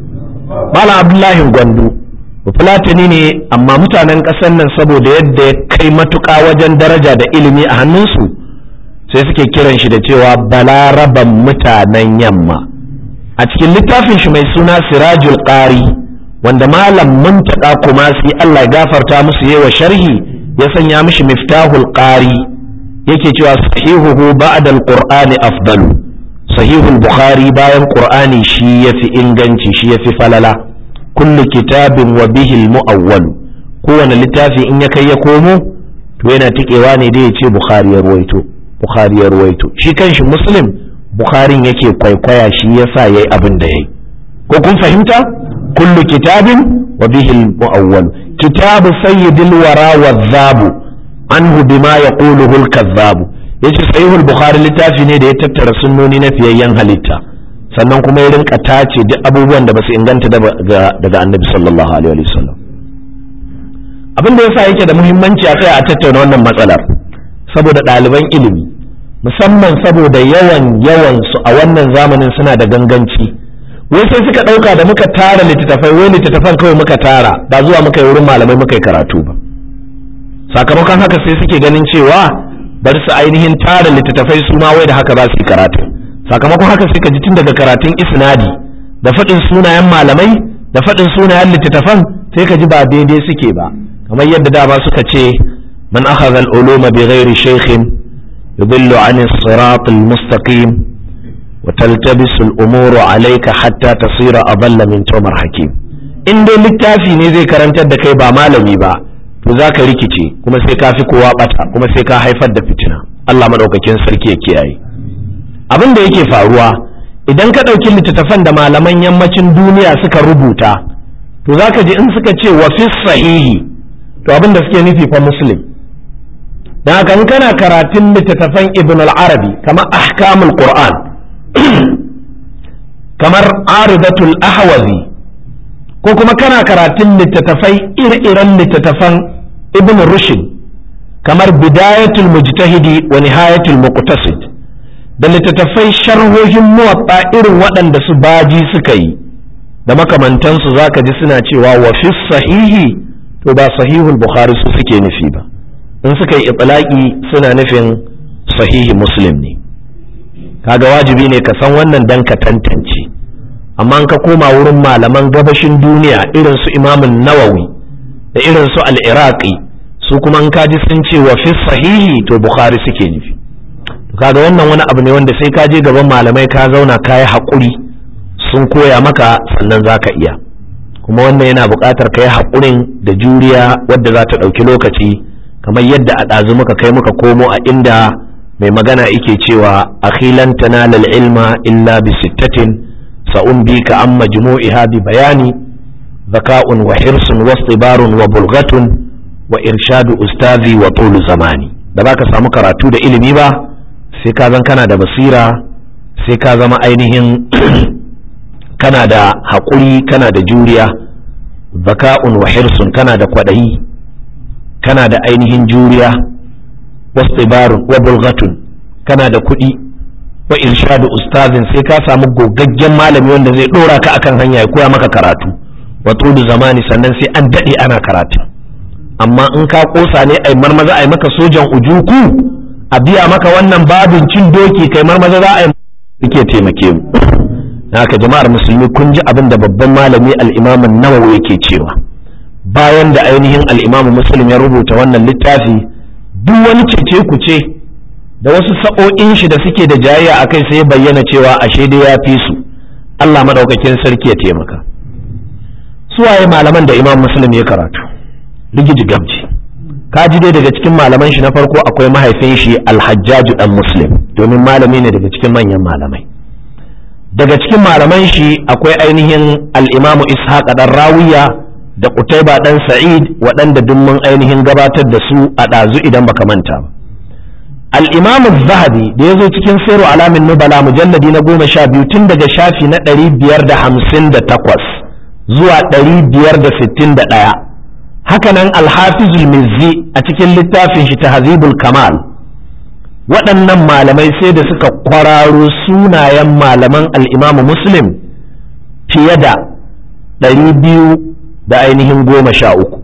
malam abdullahi gwandu fulatani ne amma mutanen ƙasar nan saboda yadda ya kai matuƙa wajen daraja da ilimi a hannunsu sai suke kiran shi da cewa balaraban mutanen yamma a cikin littafin shi mai suna sirajul qari wanda malam muntaka kuma sai Allah ya gafarta musu yawa sharhi ya sanya mishi miftahul qari yake cewa sahihuhu ba'da alqur'ani afdalu sahihul bukhari bayan qur'ani shi yafi inganci shi yafi falala kullu kitabin wa bihil mu'awwal kowane littafi in ya kai ya komo to yana tikewa ne da ya ce bukhari ya ruwaito bukhari ya ruwaito shi kanshi muslim bukharin yake kwaikwaya shi yasa yayi abin da yayi ko kun fahimta kullu kitabin wa bihil mu'awwal kitabu sayyidil wara wadhabu anhu bima yaquluhu al-kadhabu yace sahihul bukhari littafi ne da ya tattara sunnoni na fiyayyen halitta sannan kuma ya rinka tace duk abubuwan da basu inganta daga annabi sallallahu alaihi wasallam abin da yasa yake da muhimmanci a kai a tattauna wannan matsalar saboda ɗaliban ilimi musamman saboda yawan yawan su a wannan zamanin suna da ganganci wai sai suka ɗauka da muka tara littattafai wai littattafan kawai muka tara ba zuwa muka yi wurin malamai muka yi karatu ba sakamakon haka sai suke ganin cewa bari su ainihin tara littattafai su ma wai da haka za su yi karatu sakamakon haka sai ka ji tun daga karatun isnadi da faɗin sunayen malamai da faɗin sunayen littattafan sai ka ji ba daidai suke ba kamar yadda dama suka ce man akhadha al-uluma bi ghairi shaykhin yudillu an as-sirat al-mustaqim wa taltabisu al-umuru alayka hatta tasira adalla min tumar hakim in dai littafi ne zai karantar da kai ba malami ba to za ka rikice kuma sai ka fi kowa bata kuma sai ka haifar da fitina Allah madaukakin sarki ya kiyaye abin da yake faruwa idan ka ɗauki littattafan da malaman yammacin duniya suka rubuta to za ka ji in suka ce wa fi sahihi to abin da suke nufi fa muslim don haka in kana karatun littattafan ibn al-arabi kamar ahkamul qur'an kamar aridatul ahwazi ko kuma kana karatun littattafai ire-iren littattafan ibn rushd kamar bidayatul mujtahidi wa nihayatul muqtasid da littattafai sharhohin muwatta irin waɗanda su baji suka yi da makamantansu za ka ji suna cewa wa fi sahihi to ba sahihul bukhari su suke nufi ba in suka yi itlaqi suna nufin sahihi muslim ne kaga wajibi ne ka san wannan dan ka tantance amma ka koma wurin malaman gabashin duniya irin su imamun nawawi da irin su al-iraqi su kuma in kaji sun ce wa fi sahihi to bukhari suke nufi kaga wannan wani abu ne wanda sai ka je gaban malamai ka zauna ka yi haƙuri sun koya maka sannan za ka iya kuma wannan yana buƙatar ka yi haƙurin da juriya wadda za ta ɗauki lokaci kamar yadda a ɗazu muka kai muka komo a inda mai magana yake cewa akhilan tanala ilma illa bi sittatin sa'un bi ka an majmu'iha bi bayani zaka'un wa hirsun wa tsibarun wa bulgatun wa irshadu ustazi wa tulu zamani da ba ka samu karatu da ilimi ba sai ka zan kana da basira sai ka zama ainihin kana da haƙuri kana da juriya zaka'un wa hirsun kana da kwaɗayi kana da ainihin juriya wastibarun wa bulgatun kana da kuɗi wa irshadu ustazin sai ka samu gogaggen malami wanda zai ɗora ka akan hanya ya koya maka karatu wa da zamani sannan sai an daɗe ana karatu amma in ka ƙosa ne ai marmaza ai maka sojan ujuku a biya maka wannan babin cin doki kai marmaza za a yi ke taimake mu haka jama'ar musulmi kun ji abin da babban malami al'imamin nawawi yake cewa bayan da ainihin al'imamu muslim ya rubuta wannan littafi duk wani cece ku ce da wasu sa'o'in shi da suke da jayayya a kai sai bayyana cewa ashe dai ya fi su Allah madaukakin sarki ya taimaka suwaye malaman da imam muslim ya karatu rigiji gamji ka ji dai daga cikin malaman shi na farko akwai mahaifin shi alhajjaju dan muslim domin malami ne daga cikin manyan malamai daga cikin malaman shi akwai ainihin al'imamu ishaq dan rawiya da kutaiba dan sa'id waɗanda duk mun ainihin gabatar da su a ɗazu idan baka manta ba al'imamu zahabi da ya zo cikin sairu alamin nubala mujalladi na goma sha biyu tun daga shafi na ɗari biyar da hamsin da takwas zuwa ɗari biyar da sittin da ɗaya hakanan alhafizul mizzi a cikin littafin shi tahzibul kamal waɗannan malamai sai da suka kwararo sunayen malaman al'imamu muslim fiye da ɗari biyu da ainihin goma sha uku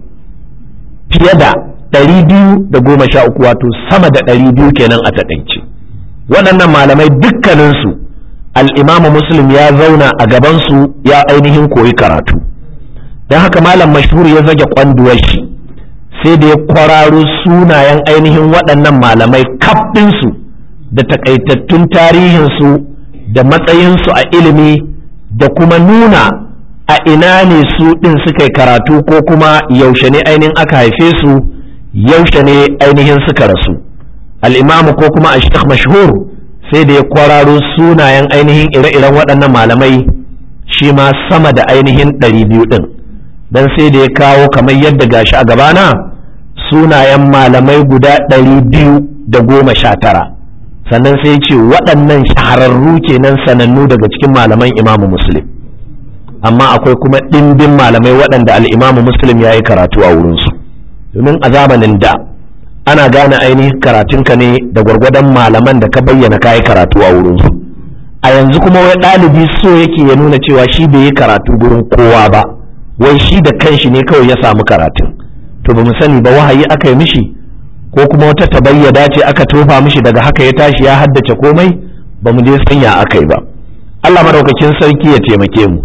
fiye da ɗari biyu da goma sha uku wato sama da ɗari biyu kenan a taƙaice waɗannan malamai dukkaninsu al'imamu muslim ya zauna a gabansu ya ainihin koyi karatu don haka malam mashhur ya zage kwanduwar shi sai da ya kwararo sunayen ainihin waɗannan malamai kaɗinsu da takaitattun tarihinsu da matsayinsu a ilimi da kuma nuna a ina ne su ɗin suka yi karatu ko kuma yaushe ne ainihin aka haife su yaushe ne ainihin suka rasu al'imamu ko kuma a mashhur sai da ya kwararo sunayen ainihin ire-iren waɗannan malamai shi ma sama da ainihin ɗari biyu ɗin don sai da ya kawo kamar yadda gashi a gabana sunayen malamai guda ɗari biyu da goma sha tara sannan sai ce waɗannan shahararru kenan sanannu daga cikin malaman imamu muslim amma akwai kuma ɗimbin malamai waɗanda al'imamu muslim ya yi karatu a wurinsu domin a zamanin da ana gane ainihin karatunka ne da gwargwadon malaman da ka bayyana ka yi karatu a wurinsu a yanzu kuma wai ɗalibi so yake ya nuna cewa shi bai yi karatu gurin kowa ba wai shi da kanshi ne kawai ya samu karatun to ba mu sani ba wahayi aka yi mishi ko kuma wata tabayyada ce aka tofa mishi daga haka ya tashi ya haddace komai ba mu je sanya aka yi ba Allah madaukakin sarki ya taimake mu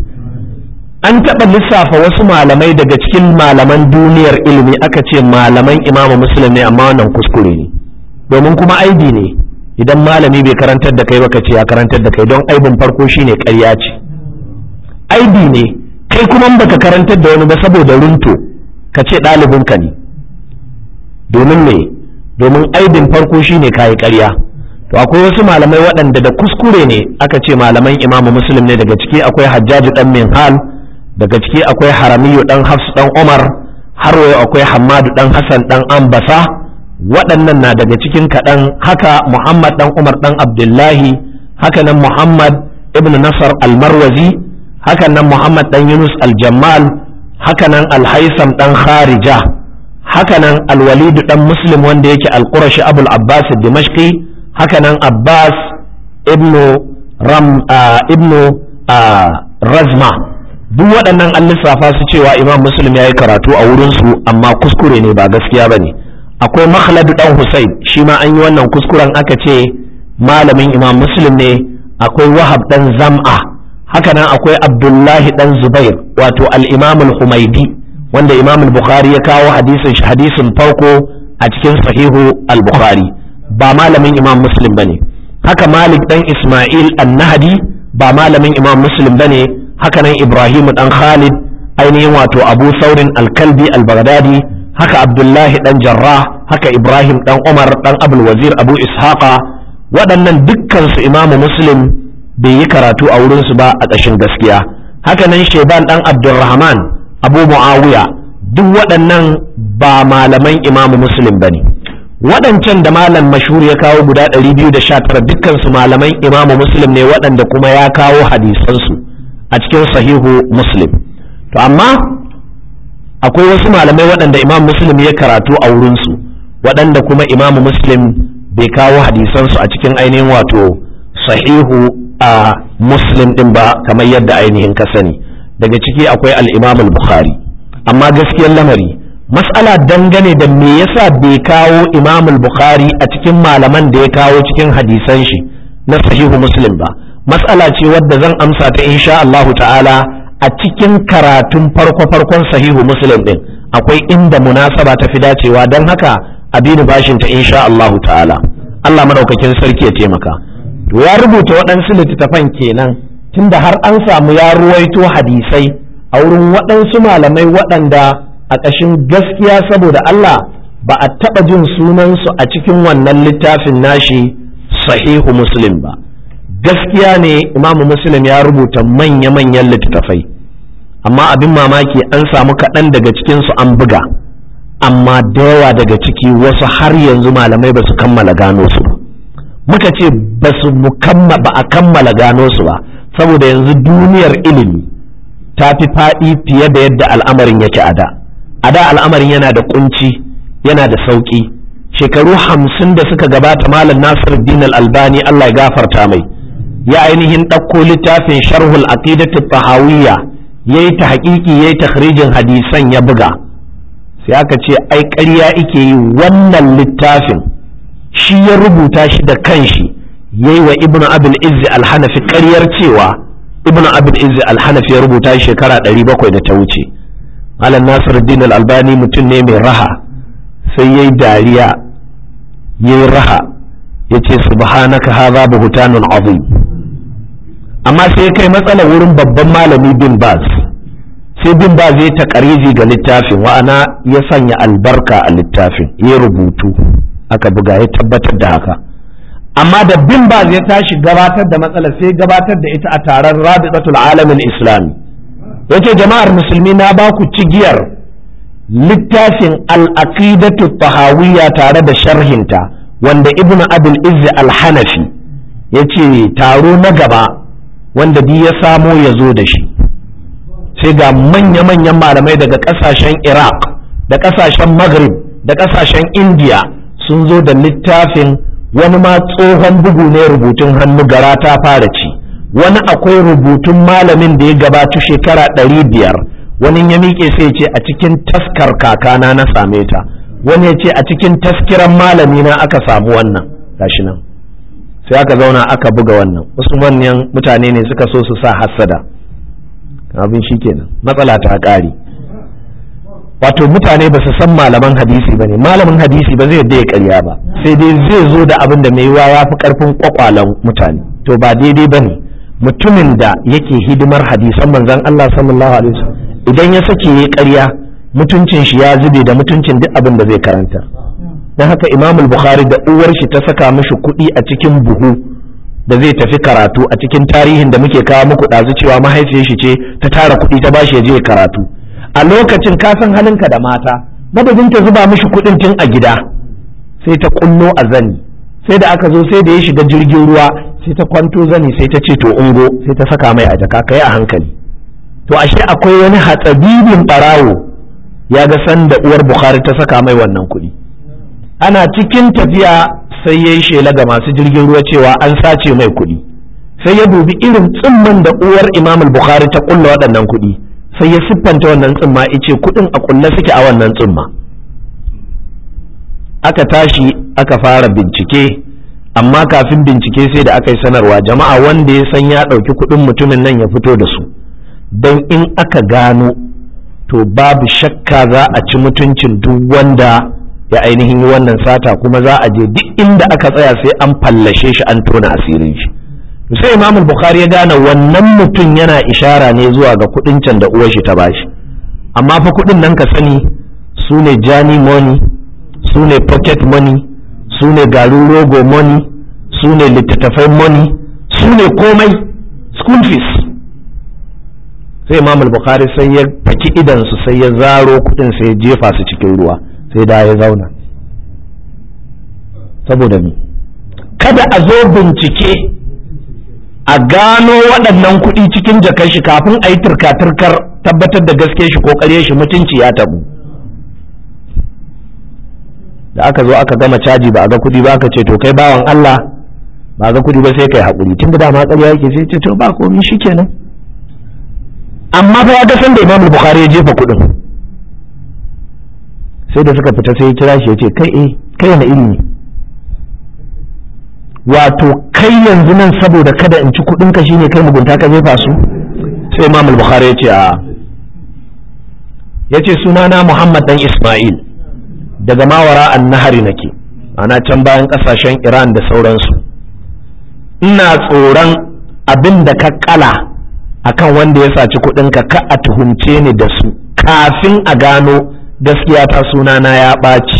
an taɓa lissafa wasu malamai daga cikin malaman duniyar ilimi aka ce malaman imamu muslim ne amma wannan kuskure ne domin kuma aibi ne idan malami bai karantar da kai baka ce ya karantar da kai don aibin farko shine ƙarya ce aibi ne kai kuma baka karantar da wani ba saboda runto ka ce ɗalibinka ne domin me domin aibin farko shine kayi ƙarya to akwai wasu malamai waɗanda da kuskure ne aka ce malaman imamu muslim ne daga ciki akwai hajjaji ɗan minhal daga ciki akwai haramiyu ɗan hafs ɗan umar har wayo akwai hammadu ɗan hassan ɗan ambasa waɗannan na daga cikin kaɗan haka muhammad ɗan umar ɗan abdullahi haka nan muhammad ibn nasar almarwazi haka nan muhammad ɗan yunus aljammal haka nan alhaisam ɗan kharija haka nan alwalidu ɗan muslim wanda yake alƙurashi abul abbas dimashqi haka nan abbas ibnu ram ibnu razma duk waɗannan an lissafa su cewa imam muslim ya yi karatu a wurinsu amma kuskure ne ba gaskiya ba ne akwai makhladu ɗan husain shi ma an yi wannan kuskuren aka ce malamin imam muslim ne akwai wahab ɗan zam'a haka nan akwai abdullahi ɗan zubair wato al-imam al-humaidi wanda imam al-bukhari ya kawo hadisin hadisin farko a cikin sahihu al-bukhari ba malamin imam muslim bane haka malik ɗan isma'il an-nahdi ba malamin imam muslim bane haka nan ibrahim ɗan khalid ainihin wato abu saurin al-kalbi al-baghdadi haka abdullahi ɗan jarrah haka ibrahim ɗan umar ɗan abul wazir abu ishaqa waɗannan dukkansu imamu muslim bai yi karatu a wurinsu ba a ƙashin gaskiya haka nan sheban ɗan abdulrahman abu muawiya duk waɗannan ba malaman imamu muslim ba ne waɗancan da malam mashhur ya kawo guda 219 dukkansu malaman imamu muslim ne waɗanda kuma ya kawo hadisansu a cikin sahihu muslim to amma akwai wasu malamai waɗanda imam muslim ya karatu a wurinsu waɗanda kuma imamu muslim bai kawo hadisansu a cikin ainihin wato sahihu a muslim ɗin ba kamar yadda ainihin ka sani daga ciki akwai al-imam al-bukhari amma gaskiyar lamari mas'ala dangane da me yasa bai kawo imam al-bukhari a cikin malaman da ya kawo cikin hadisan shi na sahihu muslim ba mas'ala ce wadda zan amsa ta insha Allahu ta'ala a cikin karatun farko-farkon sahihu muslim din akwai inda munasaba ta fi dacewa don haka abinu bashin ta insha Allahu ta'ala Allah madaukakin sarki ya taimaka to ya rubuta waɗansu littattafan kenan tunda har an samu ya ruwaito hadisai a wurin waɗansu malamai waɗanda a ƙashin gaskiya saboda Allah ba a taɓa jin sunansu a cikin wannan littafin nashi sahihu muslim ba gaskiya ne imamu muslim ya rubuta manya-manyan littattafai amma abin mamaki an samu kaɗan daga cikinsu an buga amma da yawa daga ciki wasu har yanzu malamai ba su kammala gano su ba muka ce ba su ba a kammala gano su ba saboda yanzu duniyar ilimi ta fi faɗi fiye da yadda al'amarin yake a da a da al'amarin yana da kunci yana da sauƙi shekaru hamsin da suka gabata malam nasir din albani allah ya gafarta mai ya ainihin ɗauko littafin sharhul aqidatu tahawiyya yayi ta haƙiƙi yayi takhrijin hadisan ya buga sai aka ce ai ƙarya ike yi wannan littafin shi ya rubuta shi da kanshi yayi wa ibnu abul izzi al-hanafi ƙaryar cewa ibnu abul izzi al-hanafi ya rubuta shi shekara 700 da ta wuce malam nasiruddin al-albani mutum ne mai raha sai yayi dariya yayi raha yace subhanaka hadha buhtanun azim amma sai kai matsala wurin babban malami bin baz sai bin baz ya taƙariji ga littafin wa'ana ya sanya albarka a littafin ya rubutu aka buga ya tabbatar da haka amma da bin baz ya tashi gabatar da matsalar sai gabatar da ita a taron rabitatul alamin islami yace jama'ar musulmi na ba ku cigiyar littafin al-aqidatu tahawiyya tare da sharhinta wanda ibnu abul izzi al-hanafi yace taro na gaba wanda duk ya samo ya zo da shi sai ga manya-manyan malamai daga kasashen iraq da kasashen maghrib da kasashen india sun zo da littafin wani ma tsohon bugu ne rubutun hannu gara ta fara ci wani akwai rubutun malamin da ya gabatu shekara ɗari biyar wani ya miƙe sai ce a cikin taskar kakana na same ta wani ya ce a cikin taskiran malami na aka samu wannan gashi nan sai aka zauna aka buga wannan wasu manyan mutane ne suka so su sa hassada abin shi kenan matsala ta ƙari wato mutane ba su san malaman hadisi ba ne malamin hadisi ba zai yadda ya karya ba sai dai zai zo da abin da mai ya fi karfin kwakwalan mutane to ba daidai ba ne mutumin da yake hidimar hadisan manzon Allah sallallahu alaihi wasallam idan ya sake ya karya mutuncin shi ya zube da mutuncin duk abin da zai karanta don haka imam bukhari da uwar shi ta saka mishi kuɗi a cikin buhu da zai tafi karatu a cikin tarihin da muke kawo muku ɗazu cewa mahaifiyar shi ce ta tara kuɗi ta bashi ya je karatu a lokacin ka san halinka da mata madadin ta zuba mishi kuɗin tun a gida sai ta kullo a zani sai da aka zo sai da ya shiga jirgin ruwa sai ta kwanto zani sai ta ce to ungo sai ta saka mai a jaka kai a hankali to ashe akwai wani hatsabibin barawo ya ga san da uwar bukhari ta saka mai wannan kuɗi ana cikin tafiya sai ya yi shela ga masu jirgin ruwa cewa an sace mai kuɗi sai ya dubi irin tsimman da uwar imam bukhari ta kulla waɗannan kuɗi sai ya siffanta wannan tsimma ice kuɗin a kulle suke a wannan tsimma aka tashi aka fara bincike amma kafin bincike sai da aka yi sanarwa jama'a wanda ya san ya ɗauki kuɗin mutumin nan ya fito da su don in aka gano to babu shakka za a ci mutuncin duk wanda ya ainihin yi wannan sata kuma za a je duk inda aka tsaya sai an fallashe shi an tona asirin shi sai imamul bukhari ya gane wannan mutum yana ishara ne zuwa ga kudin can da uwar shi ta bashi amma fa kudin nan ka sani su ne jani money su ne pocket money su ne garin rogo money su ne littattafai money su ne komai school fees sai imam bukhari sai ya faki idansu sai ya zaro kudin sai ya jefa su cikin ruwa sai da ya zauna saboda ni kada a zo bincike a gano waɗannan kuɗi cikin jakar shi kafin a yi turka-turkar tabbatar da gaske shi ko ƙarye shi mutunci ya tabu da aka zo aka gama caji ba a ga kuɗi ba aka ce to kai bawan Allah ba ga kuɗi ba sai kai haƙuri tun da dama ƙarya yake sai ce to ba komai shikenan amma fa ya ga san da Imam Bukhari ya jefa kuɗin sai da suka fita sai ya kira shi ya ce kai eh kai na iri ne wato kai yanzu nan saboda kada in ci kuɗin ka shine kai mugunta ka jefa su sai Imam Bukhari ya ce a ya ce sunana Muhammad dan Ismail daga mawara an nahari nake ana can bayan kasashen Iran da sauransu ina tsoron abin da ka kala akan wanda ya saci kuɗin ka ka a tuhumce ni da su kafin a gano gaskiya ta sunana ya ɓaci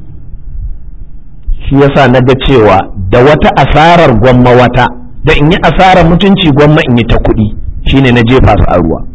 shi yasa na ga cewa da wata asarar gwamma wata da in yi asarar mutunci gwamma in yi ta kuɗi shine na jefa su a ruwa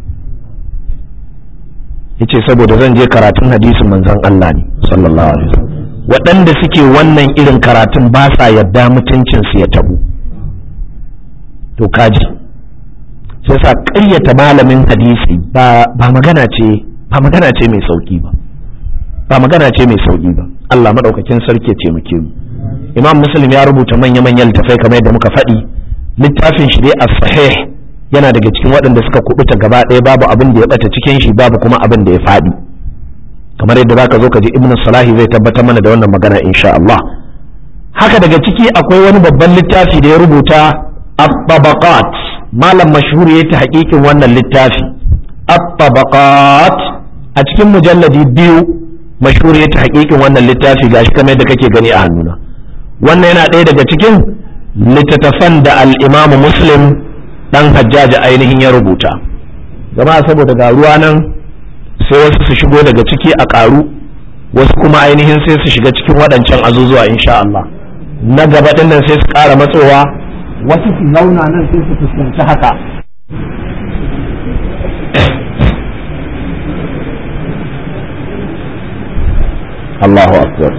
yace saboda zan je karatun hadisin manzon Allah ne sallallahu alaihi wasallam waɗanda suke wannan irin karatun ba sa yadda mutuncin su ya tabu to kaji sai sa ƙaryata malamin hadisi ba ba magana ce ba magana ce mai sauki ba ba magana ce mai sauki ba Allah madaukakin sarki ya taimake mu Imam Muslim ya rubuta manya-manyan littafai kamar yadda muka faɗi littafin shi dai as-sahih yana daga cikin waɗanda suka kubuta gaba ɗaya babu abin da ya bata cikin shi babu kuma abin da ya faɗi kamar yadda zaka zo ka ji ibnu salahi zai tabbatar mana da wannan magana insha Allah haka daga ciki akwai wani babban littafi da ya rubuta at-tabaqat malam mashhur ya ta hakikin wannan littafi at-tabaqat a cikin mujalladi biyu mashhur ya ta hakikin wannan littafi gashi kamar yadda kake gani a hannuna wannan yana ɗaya daga cikin littattafan da al-imamu muslim dan hajjaji ainihin ya rubuta jama'a saboda ga ruwa nan sai wasu su shigo daga ciki a ƙaru wasu kuma ainihin sai su shiga cikin waɗancan azuzuwa insha Allah na gaba ɗin nan sai su ƙara matsowa wasu su zauna nan sai su fuskanci haka Allahu akbar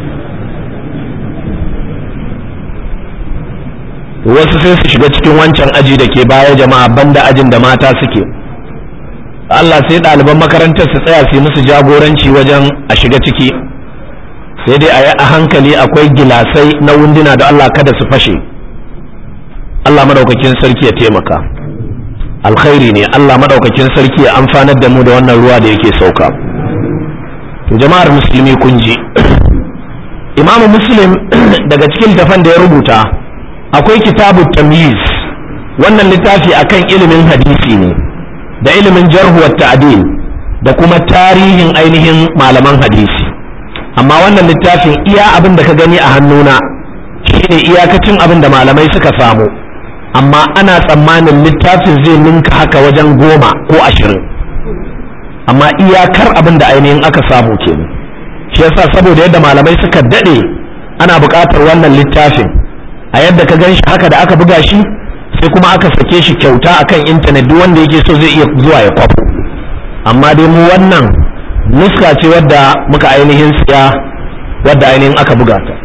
wasu sai su shiga cikin wancan aji da ke baya jama'a banda ajin da mata suke Allah sai ɗaliban makarantar su tsaya su musu jagoranci wajen a shiga ciki sai dai a yi a hankali akwai gilasai na wunduna da Allah kada su fashe Allah madaukakin sarki ya taimaka alkhairi ne Allah madaukakin sarki ya amfanar da mu da wannan ruwa da yake sauka to jama'ar musulmi kun ji imamu muslim daga cikin tafan da ya rubuta akwai kitabu tamyiz wannan littafi akan ilimin hadisi ne da ilimin jarhu wa ta'dil da kuma tarihin ainihin malaman hadisi amma wannan littafin iya abin da ka gani a hannuna shine iyakacin abin da malamai suka samu amma ana tsammanin littafin zai ninka haka wajen goma ko ashirin amma iyakar abin da ainihin aka samu kenan shi yasa saboda yadda malamai suka daɗe ana buƙatar wannan littafin a yadda ka gan shi haka da aka buga shi sai kuma aka sake shi kyauta akan intanet duk wanda yake so zai iya zuwa ya kwafo amma dai mu wannan nuska ce wadda muka ainihin siya wadda ainihin aka buga ta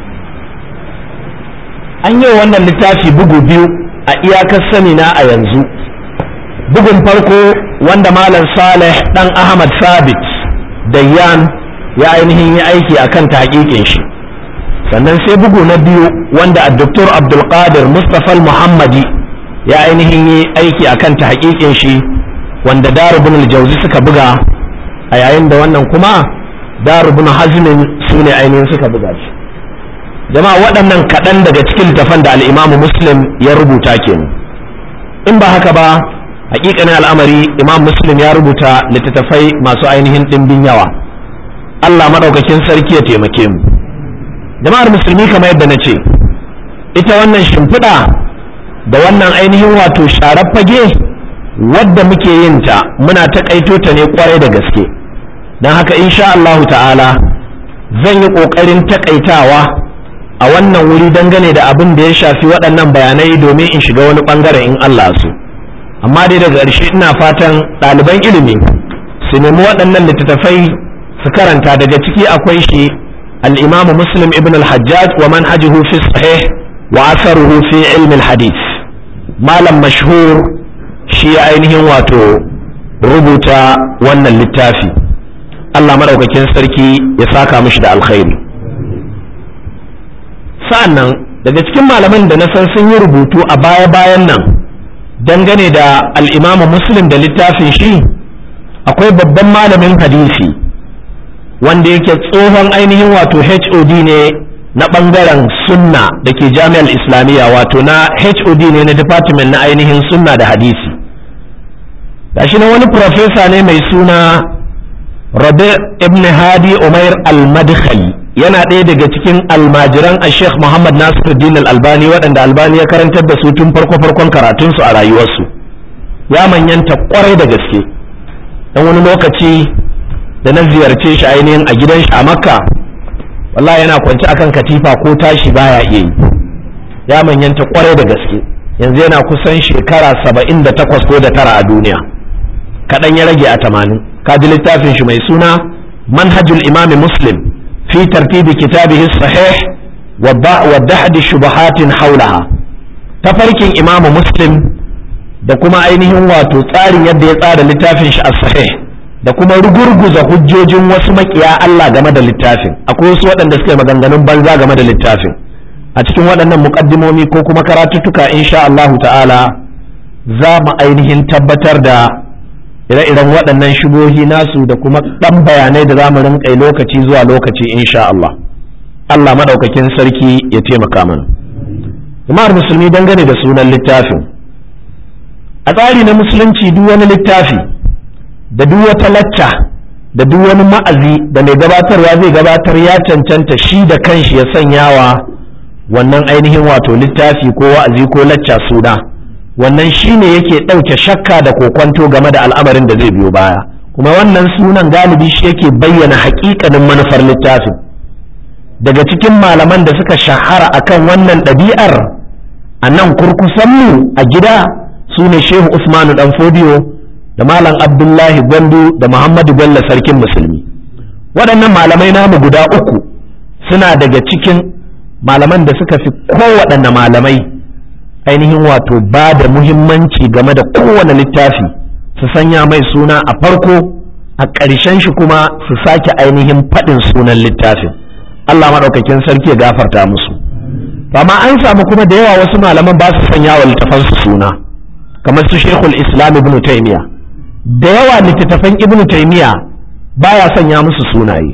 an yi wannan littafi bugu biyu a iyakar sani na a yanzu bugun farko wanda malam saleh dan ahmad sabit dayyan ya ainihin yi aiki akan tahqiqin shi sannan sai bugu na biyu wanda a doktor abdulkadir mustapha muhammadi ya ainihin yi aiki akan ta hakikin shi wanda darubun aljauzi suka buga a yayin da wannan kuma darubun hazmin su ne ainihin suka buga shi jama'a waɗannan kaɗan daga cikin littafan da al'imamu muslim ya rubuta kenan in ba haka ba hakikanin al'amari imam muslim ya rubuta littattafai masu ainihin ɗimbin yawa allah maɗaukakin sarki ya taimake mu jama'ar musulmi kamar yadda na ce ita wannan shimfiɗa da wannan ainihin wato sharar fage wadda muke yin ta muna taƙaito ta ne kwarai da gaske don haka insha Allahu ta'ala zan yi ƙoƙarin taƙaitawa a wannan wuri dangane da abin da ya shafi waɗannan bayanai domin in shiga wani ɓangaren in Allah su amma dai daga ƙarshe ina fatan ɗaliban ilimi su nemi waɗannan littattafai su karanta daga ciki akwai shi al-imam muslim ibn al-hajjaj wa manhajuhu fi sahih wa asaruhu fi ilmi al-hadith malam mashhur shi ainihin wato rubuta wannan littafi Allah maɗaukakin sarki ya saka mishi da alkhairi sa'an nan daga cikin malaman da na san sun yi rubutu a baya-bayan nan dangane da al'imamu muslim da littafin shi akwai babban malamin hadisi wanda yake tsohon ainihin wato hod ne na ɓangaren sunna da ke jami'ar islamiyya wato na hod ne na department na ainihin sunna da hadisi gashi na wani profesa ne mai suna rabi ibn hadi umair al-madkhali yana ɗaya daga cikin almajiran a sheikh muhammad nasiruddin al-albani waɗanda albani ya karantar da su tun farko farkon karatunsu a rayuwarsu ya manyanta kwarai da gaske dan wani lokaci da na ziyarce shi ainihin a gidan shi a makka wallahi yana kwance akan katifa ko tashi baya iya yi ya manyanta kwarai da gaske yanzu yana kusan shekara saba'in da takwas ko da tara a duniya kaɗan ya rage a tamanin kaji littafin shi mai suna manhajul imami muslim fi tartibi kitabihi sahih wa dahdi shubahatin haulaha tafarkin imamu muslim da kuma ainihin wato tsarin yadda ya tsara littafin shi a sahih da kuma rugurguza hujjojin wasu makiya Allah game da littafin akwai wasu waɗanda suka yi maganganun banza game da littafin a cikin waɗannan muƙaddimomi ko kuma karatuttuka insha Allahu ta'ala za mu ainihin tabbatar da ire-iren waɗannan shubohi nasu da kuma ɗan bayanai da za mu rinƙai lokaci zuwa lokaci insha Allah Allah maɗaukakin sarki ya taimaka mana jama'ar musulmi dangane da sunan littafin a tsari na musulunci duk wani littafi da duk wata lacca da duk wani ma'azi da mai gabatarwa zai gabatar ya cancanta shi da kanshi ya sanyawa wannan ainihin wato littafi ko wa'azi ko lacca suna wannan shine yake ɗauke shakka da kokwanto game da al'amarin da zai biyo baya kuma wannan sunan galibi shi yake bayyana haƙiƙanin manufar littafin daga cikin malaman da suka shahara akan wannan ɗabi'ar a nan kurkusanmu a gida su ne shehu usmanu dan fodiyo da malam abdullahi gwandu da muhammadu bello sarkin musulmi waɗannan malamai namu guda uku suna daga cikin malaman da suka fi kowaɗanne malamai ainihin wato ba da muhimmanci game da kowane littafi su sanya mai suna a farko a ƙarshen shi kuma su sake ainihin faɗin sunan littafin Allah maɗaukakin sarki ya gafarta musu amma an samu kuma da yawa wasu malaman ba su sanya wa littafansu suna kamar su shekul islam ibn taymiya da yawa littattafan ibn taymiya baya sanya musu sunaye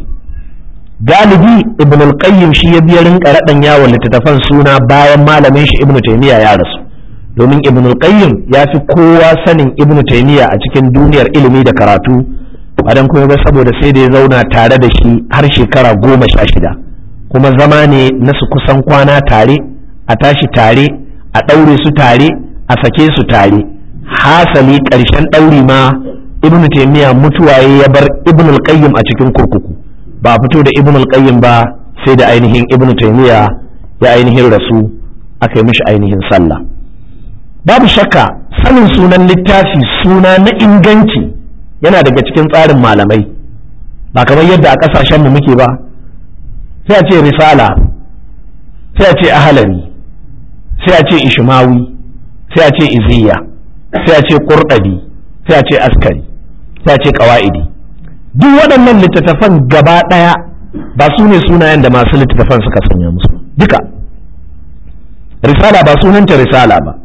galibi ibn al-qayyim shi ya biya rinka raɗan yawon littattafan suna bayan malamin shi ibn taymiya ya rasu domin ibn al-qayyim ya fi kowa sanin ibn taymiya a cikin duniyar ilimi da karatu bayan kuma ba saboda sai da ya zauna tare da shi har shekara goma sha shida kuma zama ne na su kusan kwana tare a tashi tare a ɗaure su tare a sake su tare hasali ƙarshen ɗauri ma ibn taymiya mutuwaye ya bar ibn al-qayyim a cikin kurkuku ba a fito da ibn al-qayyim ba sai da ainihin ibn taymiya ya ainihin rasu aka yi mishi ainihin sallah babu shakka sanin sunan littafi suna na inganci yana daga cikin tsarin malamai ba kamar yadda a ƙasashen mu muke ba sai a ce risala sai a ce ahalari sai a ce ishmawi sai a ce iziya sai a ce qurɗabi sai a ce askari sai a ce ƙawa'idi duk waɗannan littattafan gaba ɗaya ba su ne sunayen da masu littattafan suka sanya musu duka risala ba sunanta risala ba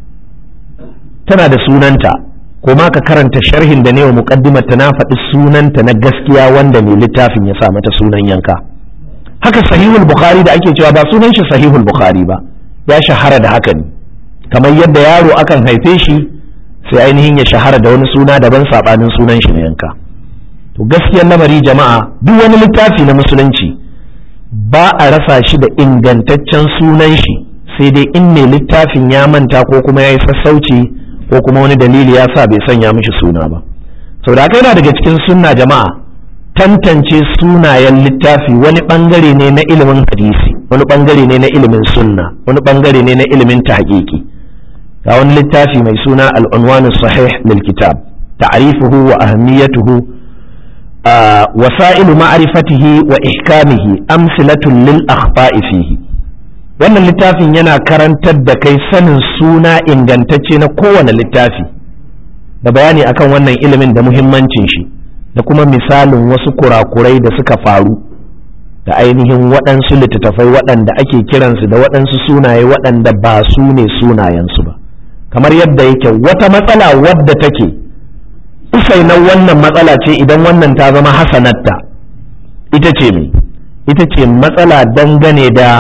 tana da sunanta ko ma ka karanta sharhin da ne wa muqaddimar ta na faɗi sunanta na gaskiya wanda mai littafin ya sa mata sunan yanka haka sahihul bukhari da ake cewa ba sunan shi sahihul bukhari ba ya shahara da haka ne kamar yadda yaro akan haife shi sai ainihin ya shahara da wani suna daban sabanin sunan shi na yanka to gaskiyar lamari jama'a duk wani littafi na musulunci ba a rasa shi da ingantaccen sunan shi sai dai in mai littafin ya manta ko kuma ya yi sassauci ko kuma wani dalili ya sa bai sanya mishi suna ba sau da yana daga cikin sunna jama'a tantance sunayen littafi wani bangare ne na ilimin hadisi wani bangare ne na ilimin sunna wani bangare ne na ilimin tahqiqi ga wani littafi mai suna al'unwani sahih lil kitab ta'rifuhu wa ahamiyatuhu wasa'ilu ma'rifatihi wa ihkamihi amsilatun lil akhfa'i fihi wannan littafin yana karantar da kai sanin suna ingantacce na kowane littafi da bayani akan wannan ilimin da muhimmancin shi da kuma misalin wasu kurakurai da suka faru da ainihin waɗansu littattafai waɗanda ake kiransu da waɗansu sunaye waɗanda ba su ne sunayensu ba kamar yadda yake wata matsala wadda take usainan wannan matsala ce idan wannan ta zama hasanatta ita ce me ita ce matsala dangane da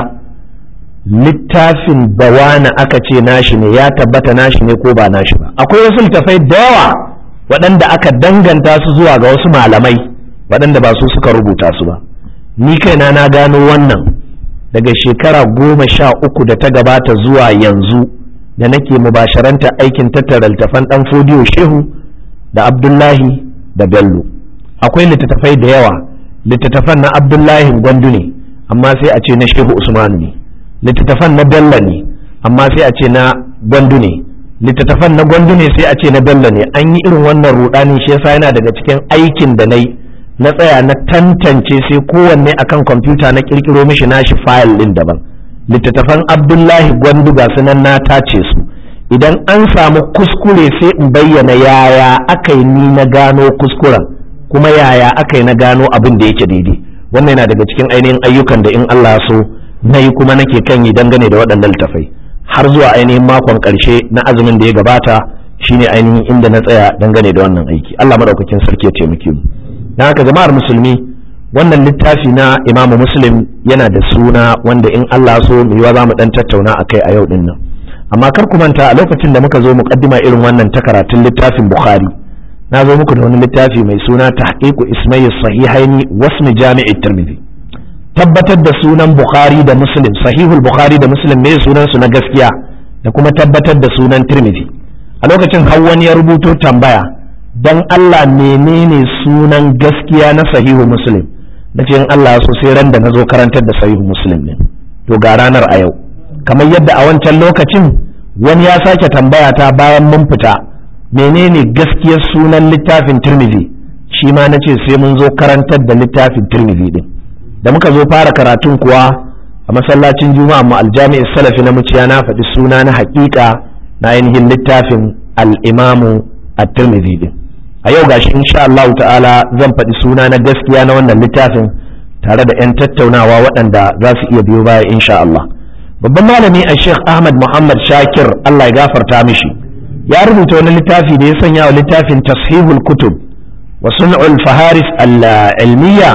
littafin da wani aka ce nashi ne ya tabbata nashi ne ko ba nashi ba akwai wasu littafai da yawa waɗanda aka danganta su zuwa ga wasu malamai waɗanda ba su suka rubuta su ba ni kaina na gano wannan daga shekara goma sha uku da ta gabata zuwa yanzu da nake mubasharanta aikin tattara littafan ɗan fodiyo shehu da abdullahi da bello akwai littattafai da yawa littattafan na abdullahi gwandu ne amma sai a ce na shehu usmanu ne littattafan na bello ne amma sai a ce na gwandu ne littattafan na gwandu ne sai a ce na bello ne an yi irin wannan rudani shi yasa yana daga cikin aikin da na yi na tsaya na tantance sai kowanne akan kwamfuta na kirkiro mishi nashi fayil din daban littattafan abdullahi gwandu ga sunan na tace su idan an samu kuskure sai in bayyana yaya aka yi ni na gano kuskuren kuma yaya aka yi na gano abin da yake daidai wannan yana daga cikin ainihin ayyukan da in Allah so na yi kuma nake kan yi dangane da waɗannan littafai har zuwa ainihin makon ƙarshe na azumin da ya gabata shine ainihin inda na tsaya dangane da wannan aiki Allah madaukakin sarki ya taimake mu dan haka jama'ar musulmi wannan littafi na Imam Muslim yana da suna wanda in Allah so mu yiwa za mu dan tattauna akai a yau din nan amma kar ku manta a lokacin da muka zo muqaddima irin wannan ta karatun littafin Bukhari na zo muku da wani littafi mai suna tahqiqu ismai sahihaini wasmi jami'i tirmidhi tabbatar da sunan Bukhari da Muslim sahihul Bukhari da Muslim me sunan su na gaskiya da kuma tabbatar da sunan Tirmidhi a lokacin har wani ya rubuto tambaya dan Allah menene sunan gaskiya na sahihu Muslim nace in Allah so sai ran da nazo karantar da sahihu Muslim ne to ga ranar a yau kamar yadda a wancan lokacin wani ya sake tambaya ta bayan mun fita menene gaskiyar sunan littafin Tirmidhi shi ma nace sai mun zo karantar da littafin Tirmidhi din da muka zo fara karatun kuwa a masallacin juma'a mu aljami'is salafi na muciya na faɗi suna na haƙiƙa na ainihin littafin al-imamu at-tirmidhi din a yau gashi insha Allah ta'ala zan faɗi suna na gaskiya na wannan littafin tare da 'yan tattaunawa waɗanda za su iya biyo baya insha Allah babban malami a Sheikh Ahmad Muhammad Shakir Allah ya gafarta mishi ya rubuta wani littafi da ya sanya wa littafin tashihul kutub wa sun'ul faharis al-ilmiyya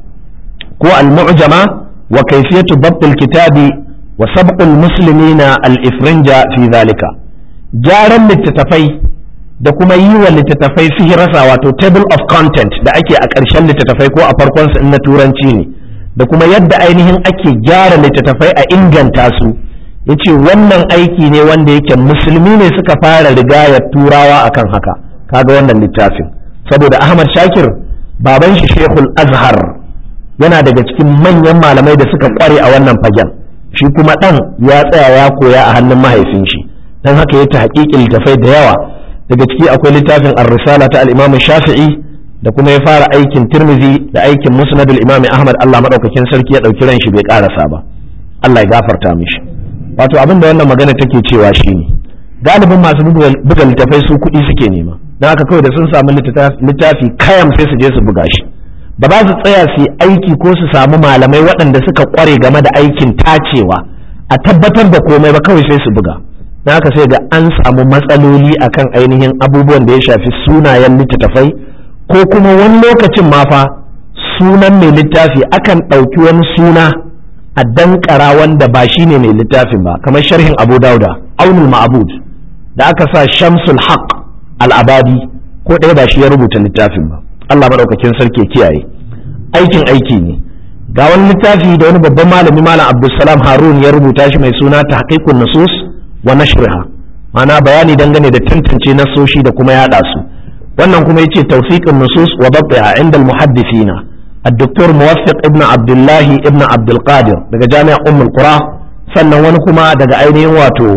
ko al-mu'jama wa kayfiyatu dabt al-kitabi wa sabq al-muslimina al-ifrinja fi dhalika jaran littattafai da kuma yi wa littattafai rasa wato table of content da ake a ƙarshen littattafai ko a farkon su na turanci ne da kuma yadda ainihin ake gyara littattafai a inganta su yace wannan aiki ne wanda yake musulmi ne suka fara rigayar turawa akan haka kaga wannan littafin saboda Ahmad Shakir baban shi Sheikhul Azhar yana daga cikin manyan malamai da suka kware a wannan fagen shi kuma dan ya tsaya ya koya a hannun mahaifin shi dan haka ya ta haƙiƙin littafai da yawa daga ciki akwai littafin ar-risala ta al-imam shafi'i da kuma ya fara aikin tirmizi da aikin musnad al-imam ahmad Allah madaukakin sarki ya dauki ran shi bai karasa ba Allah ya gafarta mishi wato abin da wannan magana take cewa shine galibin masu buga littafai su kuɗi suke nema don haka kawai da sun samu littafi kayam sai su je su buga shi ba za su tsaya su yi aiki ko su samu malamai waɗanda suka kware game da aikin tacewa a tabbatar da komai ba kawai sai su buga na haka sai ga an samu matsaloli akan ainihin abubuwan da ya shafi sunayen littattafai ko kuma wani lokacin ma fa sunan mai littafi akan ɗauki wani suna a dankara wanda ba shi ne mai littafin ba kamar sharhin abu dauda aunul ma'abud da aka sa shamsul haq al'abadi ko ɗaya ba shi ya rubuta littafin ba allah maɗaukakin sarki kiyaye aikin aiki ne ga wani littafi da wani babban malami malam abdulsalam harun ya rubuta shi mai suna tahqiqun nusus wa nashriha ma'ana bayani dangane da tantance nasoshi da kuma yada su wannan kuma yace tawfiqun nusus wa dabtiha inda al-muhaddithina الدكتور موفق ابن عبد الله ابن عبد القادر daga jami'a ummul qura sannan wani kuma daga ainihin wato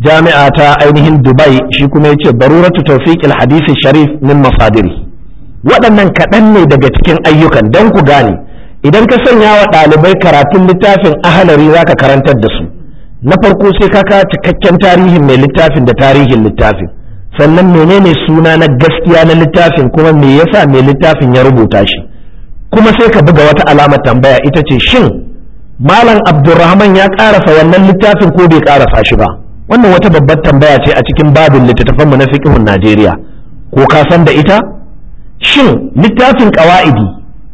jami'a ta ainihin dubai shi kuma ya ce baruratu tawfiqil hadisi sharif min masadiri waɗannan kaɗan ne daga cikin ayyukan don ku gane idan ka sanya wa ɗalibai karatun littafin ahalari za ka karantar da su na farko sai ka kawo cikakken tarihin mai littafin da tarihin littafin sannan menene suna na gaskiya na littafin kuma me yasa mai littafin ya rubuta shi kuma sai ka buga wata alamar tambaya ita ce shin malam abdulrahman ya karasa wannan littafin ko bai karasa shi ba wannan wata babbar tambaya ce a cikin babin littattafanmu na fiqhun Najeriya ko ka san da ita shin littafin qawaidi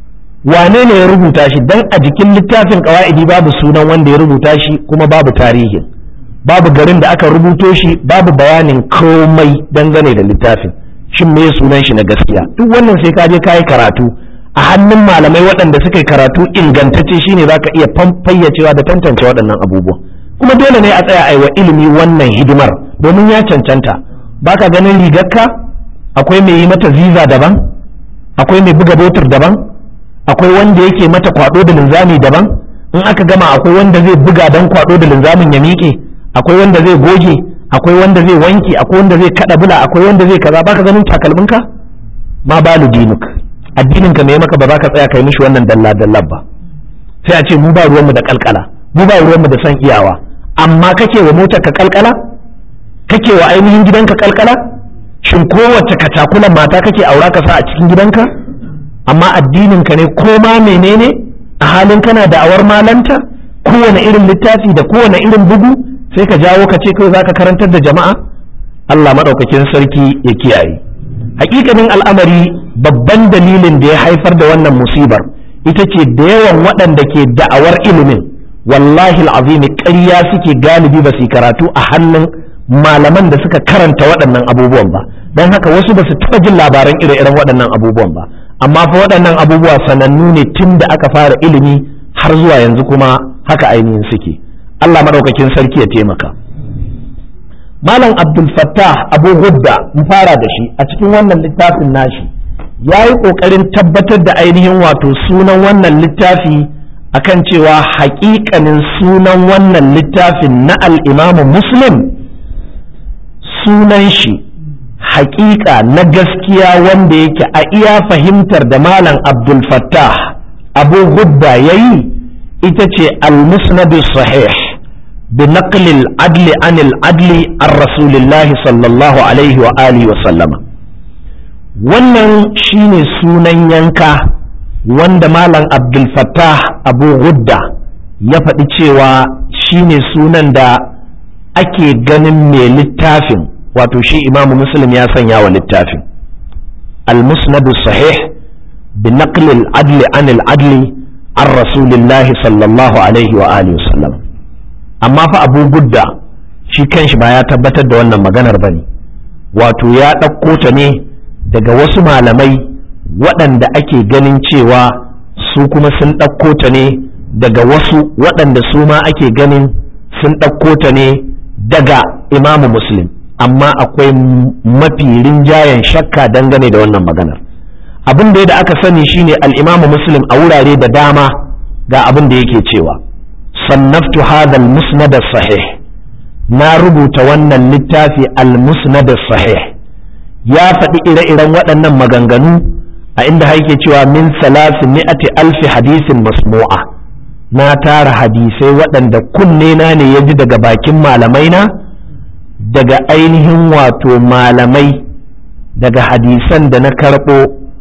wane ne ya rubuta shi dan a jikin littafin qawaidi babu sunan wanda ya rubuta shi kuma babu tarihin babu garin da aka rubuto shi babu bayanin komai dangane da littafin shin me sunan shi na gaskiya duk wannan sai ka je kayi karatu a hannun malamai waɗanda suka yi karatu ingantacce shine zaka iya fayyacewa da tantance waɗannan abubuwa kuma dole ne a tsaya a wa ilimi wannan hidimar domin ya cancanta baka ganin rigarka akwai mai yi mata ziza daban akwai mai buga botur daban akwai wanda yake mata kwado da linzami daban in aka gama akwai wanda zai buga dan kwado da linzamin ya miƙe akwai wanda zai goge akwai wanda zai wanki akwai wanda zai kada bula akwai wanda zai kaza baka ganin takalminka ma balu dinuk addinin ka me maka ba za ka tsaya kai mishi wannan dalla dalla ba sai a ce mu ba ruwanmu da kalkala mu ba ruwanmu da san iyawa amma kake wa motar ka kalkala kake wa ainihin gidanka kalkala shin kowace katakulan mata kake aura ka sa a cikin gidanka amma addinin ka ne ko ma menene a halin kana da awar malanta kowane irin littafi da kowane irin bugu sai ka jawo ka ce kawai zaka karantar da jama'a Allah madaukakin sarki ya kiyaye hakikanin al'amari babban dalilin da ya haifar da wannan musibar ita ce da yawan waɗanda ke da'awar ilimin wallahi al'azimi ƙarya suke galibi ba su karatu a hannun malaman da suka karanta waɗannan abubuwan ba don haka wasu ba su taɓa jin labaran ire-iren waɗannan abubuwan ba amma fa waɗannan abubuwa sanannu ne tun da aka fara ilimi har zuwa yanzu kuma haka ainihin suke Allah maɗaukakin sarki ya taimaka malam abdul fattah abu hudda mu fara da shi a cikin wannan littafin nashi ya yi ƙoƙarin tabbatar da ainihin wato sunan wannan littafi akan cewa haƙiƙanin sunan wannan littafin na al'imamu muslim sunan shi haƙiƙa na gaskiya wanda yake a iya fahimtar da malam abdul fattah abu hudda ya yi ita ce al-musnadu sahih bi naqlil adli anil adli an rasulillahi sallallahu alaihi wa alihi wa sallama wannan shine sunan yanka wanda malam abdul fattah abu hudda ya faɗi cewa shine sunan da ake ganin mai littafin wato shi imamu muslim ya sanya wa littafin al-musnadu sahih bi naqli al-adli an al-adli an rasulillahi sallallahu alaihi wa alihi wasallam amma fa abu gudda shi kanshi ba ya tabbatar da wannan maganar bane wato ya ɗauko ta ne daga wasu malamai waɗanda ake ganin cewa su kuma sun ɗauko ta ne daga wasu waɗanda su ma ake ganin sun ɗauko ta ne daga imamu muslim amma akwai mafi rinjayen shakka dangane da wannan maganar abin da aka sani shine al-imamu muslim a wurare da dama ga abin da yake cewa sannaftu hadha al-musnad sahih na rubuta wannan littafi al-musnad sahih ya faɗi ire-iren waɗannan maganganu a inda haike cewa min salasi mi'ati alfi hadisin masmu'a na tara hadisai waɗanda kunne na ne ya ji daga bakin malamai na daga ainihin wato malamai daga hadisan da na karɓo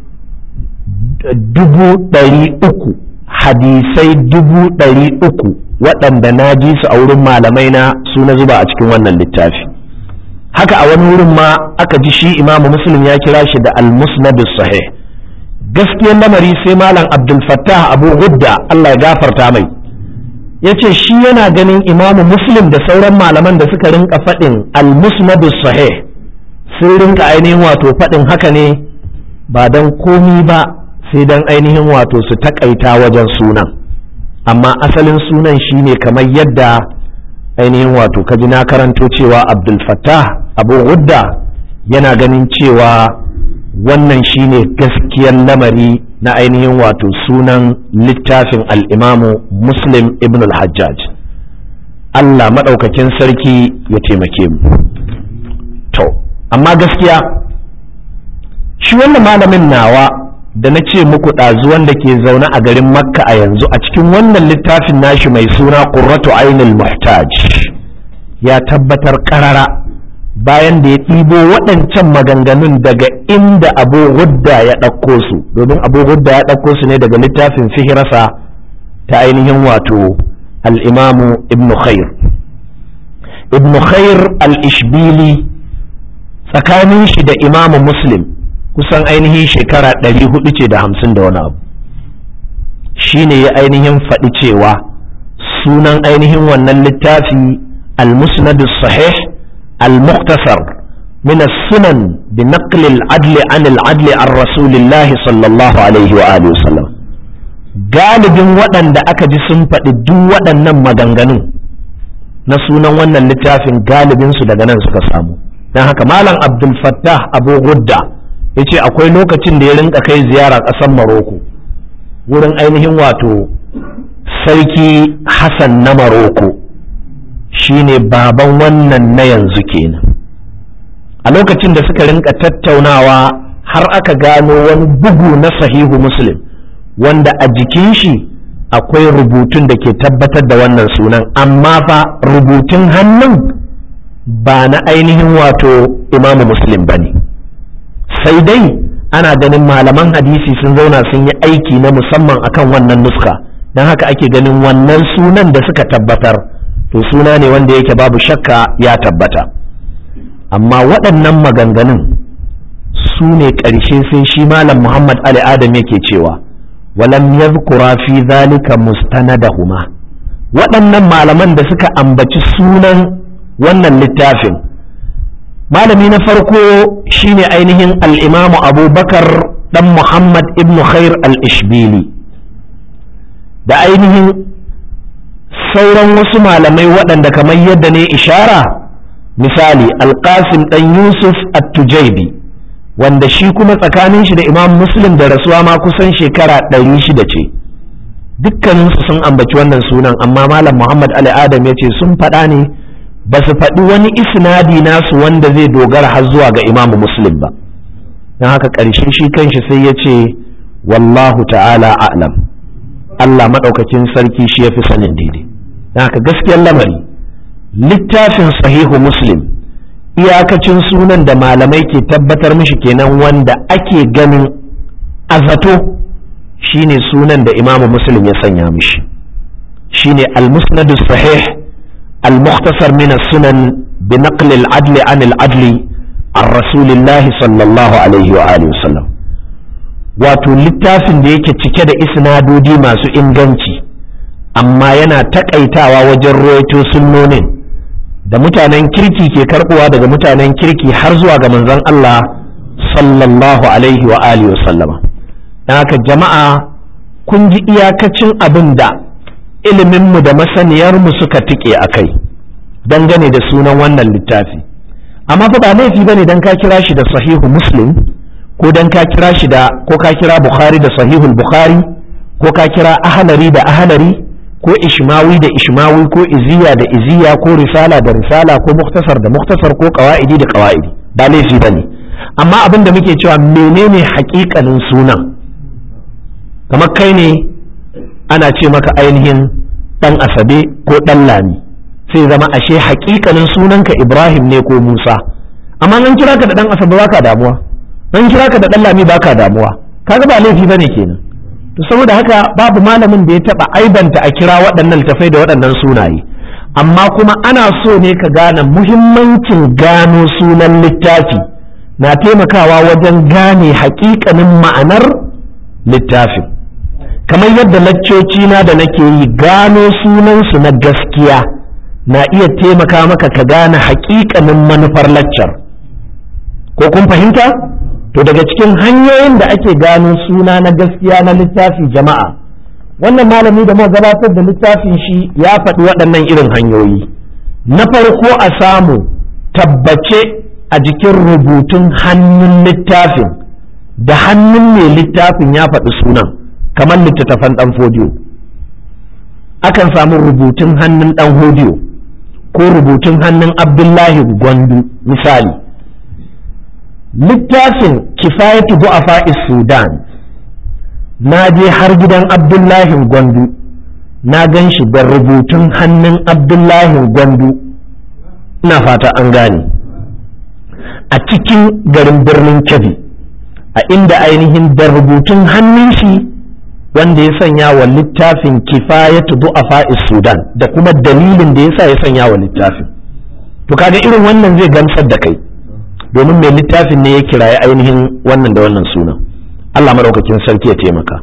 dubu ɗari uku hadisai dubu ɗari uku waɗanda na ji su a wurin malamai na su na zuba a cikin wannan littafi haka a wani wurin ma aka ji shi imamu muslim ya kira shi da al-musnad sahih gaskiyar lamari sai malam abdul fattah abu gudda Allah ya gafarta mai ya ce shi yana ganin imamu muslim da sauran malaman da suka rinka faɗin al-musnad sahih sun rinka ainihin wato faɗin haka ne ba don komi ba sai don ainihin wato su takaita wajen sunan amma asalin sunan shine kamar yadda ainihin wato kaji na karanto cewa abdul fattah abu gudda yana ganin cewa wannan shine gaskiyar lamari na ainihin wato sunan littafin al'imamu muslim ibn al-hajjaj Allah maɗaukakin sarki ya taimake mu to amma gaskiya shi wannan malamin nawa da na ce muku ɗazu wanda ke zaune a garin makka a yanzu a cikin wannan littafin nashi mai suna qurratu ainul muhtaj ya tabbatar ƙarara bayan da ya ɗibo waɗancan maganganun daga inda abu hudda ya ɗauko su domin abu hudda ya ɗauko su ne daga littafin fihirasa ta ainihin wato al'imamu ibn khair ibn khair al-ishbili tsakanin shi da imamu muslim kusan ainihin shekara ɗari hudu ce da hamsin da wani abu shi ne ya ainihin faɗi cewa sunan ainihin wannan littafi al-musnad sahih al-mukhtasar من السنن بنقل العدل عن العدل عن رسول الله صلى الله عليه وآله وسلم galibin waɗanda aka ji sun faɗi duk waɗannan maganganun na sunan wannan littafin galibinsu daga nan suka samu don haka malam abdul fattah abu gudda ya ce akwai lokacin da ya rinka kai ziyara ƙasar maroko wurin ainihin wato sarki hassan na maroko shine baban wannan na yanzu kenan a lokacin da suka rinka tattaunawa har aka gano wani bugu na sahihu muslim wanda a jikin shi akwai rubutun da ke tabbatar da wannan sunan amma fa rubutun hannun ba na ainihin wato imamu muslim ba ne sai dai ana ganin malaman hadisi sun zauna sun yi aiki na musamman akan wannan nuska don haka ake ganin wannan sunan da suka tabbatar to suna ne wanda yake babu shakka ya tabbata amma waɗannan maganganun su ne ƙarshe sai shi malam muhammad ali adam yake cewa walam yadhkura fi zalika mustanadahuma waɗannan malaman da suka ambaci sunan wannan littafin malami na farko shine ainihin al'imamu abubakar ɗan muhammad ibn khair al-ishbili da ainihin sauran wasu malamai waɗanda kamar yadda ne ishara misali alƙasim ɗan yusuf at-tujaibi wanda shi kuma tsakanin shi da imam muslim da rasuwa ma kusan shekara ɗari shida ce dukkaninsu sun ambaci wannan sunan amma malam muhammad ali adam ya ce sun faɗa ne ba su faɗi wani isnadi nasu wanda zai dogara har zuwa ga imam muslim ba don haka ƙarshe shi kanshi sai ya ce wallahu ta'ala a'lam allah maɗaukakin sarki shi ya fi sanin daidai don haka gaskiyar lamari littafin sahihu muslim iyakacin sunan da malamai ke tabbatar mishi kenan wanda ake ganin azato shine sunan da imamu muslim ya sanya mishi shine al-musnad sahih al-mukhtasar min as-sunan bi naql al-adl an al-adl an rasulillah sallallahu alaihi wa alihi wasallam wato littafin da yake cike da isnadodi masu inganci amma yana takaitawa wajen ruwaito sunnonin da mutanen kirki ke karbuwa daga mutanen kirki har zuwa ga manzon Allah sallallahu alaihi wa alihi wasallama dan haka jama'a kun ji iyakacin abin da iliminmu da masaniyarmu suka tike a kai dangane da sunan wannan littafi amma fa ba laifi bane dan ka kira shi da sahihu muslim ko dan ka kira shi da ko ka kira bukhari da sahihul bukhari ko ka kira ahlari da ahlari ko ishmawi da ishmawi ko iziya da iziya ko risala da risala ko muktasar da muktasar ko qawaidi da qawaidi ba laifi bane amma abin da muke cewa menene hakikanin sunan kamar kai ne ana ce maka ainihin dan asabe ko dan lami sai zama ashe hakikanin sunanka ibrahim ne ko musa amma an kira ka da dan asabe baka damuwa an kira ka da dan lami baka damuwa kaga ba laifi bane kenan to saboda haka babu malamin da ya taba aibanta a kira waɗannan littafai da waɗannan sunaye amma kuma ana so ne ka gane muhimmancin gano sunan littafi na taimakawa wajen gane hakikanin ma'anar littafin kamar yadda laccoci na da nake yi gano sunansu na gaskiya na iya taimaka maka ka gane hakikanin manufar laccar ko kun fahimta? to daga cikin hanyoyin da ake gano suna na gaskiya na littafi jama'a wannan malami da muka gabatar da littafin shi ya faɗi waɗannan irin hanyoyi na farko a samu tabbace a jikin rubutun hannun littafin da hannun mai littafin ya faɗi sunan kamar littattafan ɗan fodiyo akan samu rubutun hannun ɗan hodiyo ko rubutun hannun abdullahi gwandu misali littafin kifayatu du'afa sudan na je har gidan abdullahi gwandu na gan shi da rubutun hannun abdullahi gwandu ina fata an gane a cikin garin birnin kebbi a inda ainihin da rubutun hannun shi wanda ya sanya wa littafin kifayatu du'afa sudan da kuma dalilin da yasa ya sanya wa littafin to kaga irin wannan zai gamsar da kai domin mai littafin ne ya kiraye ainihin wannan da wannan sunan Allah maɗaukakin sarki ya taimaka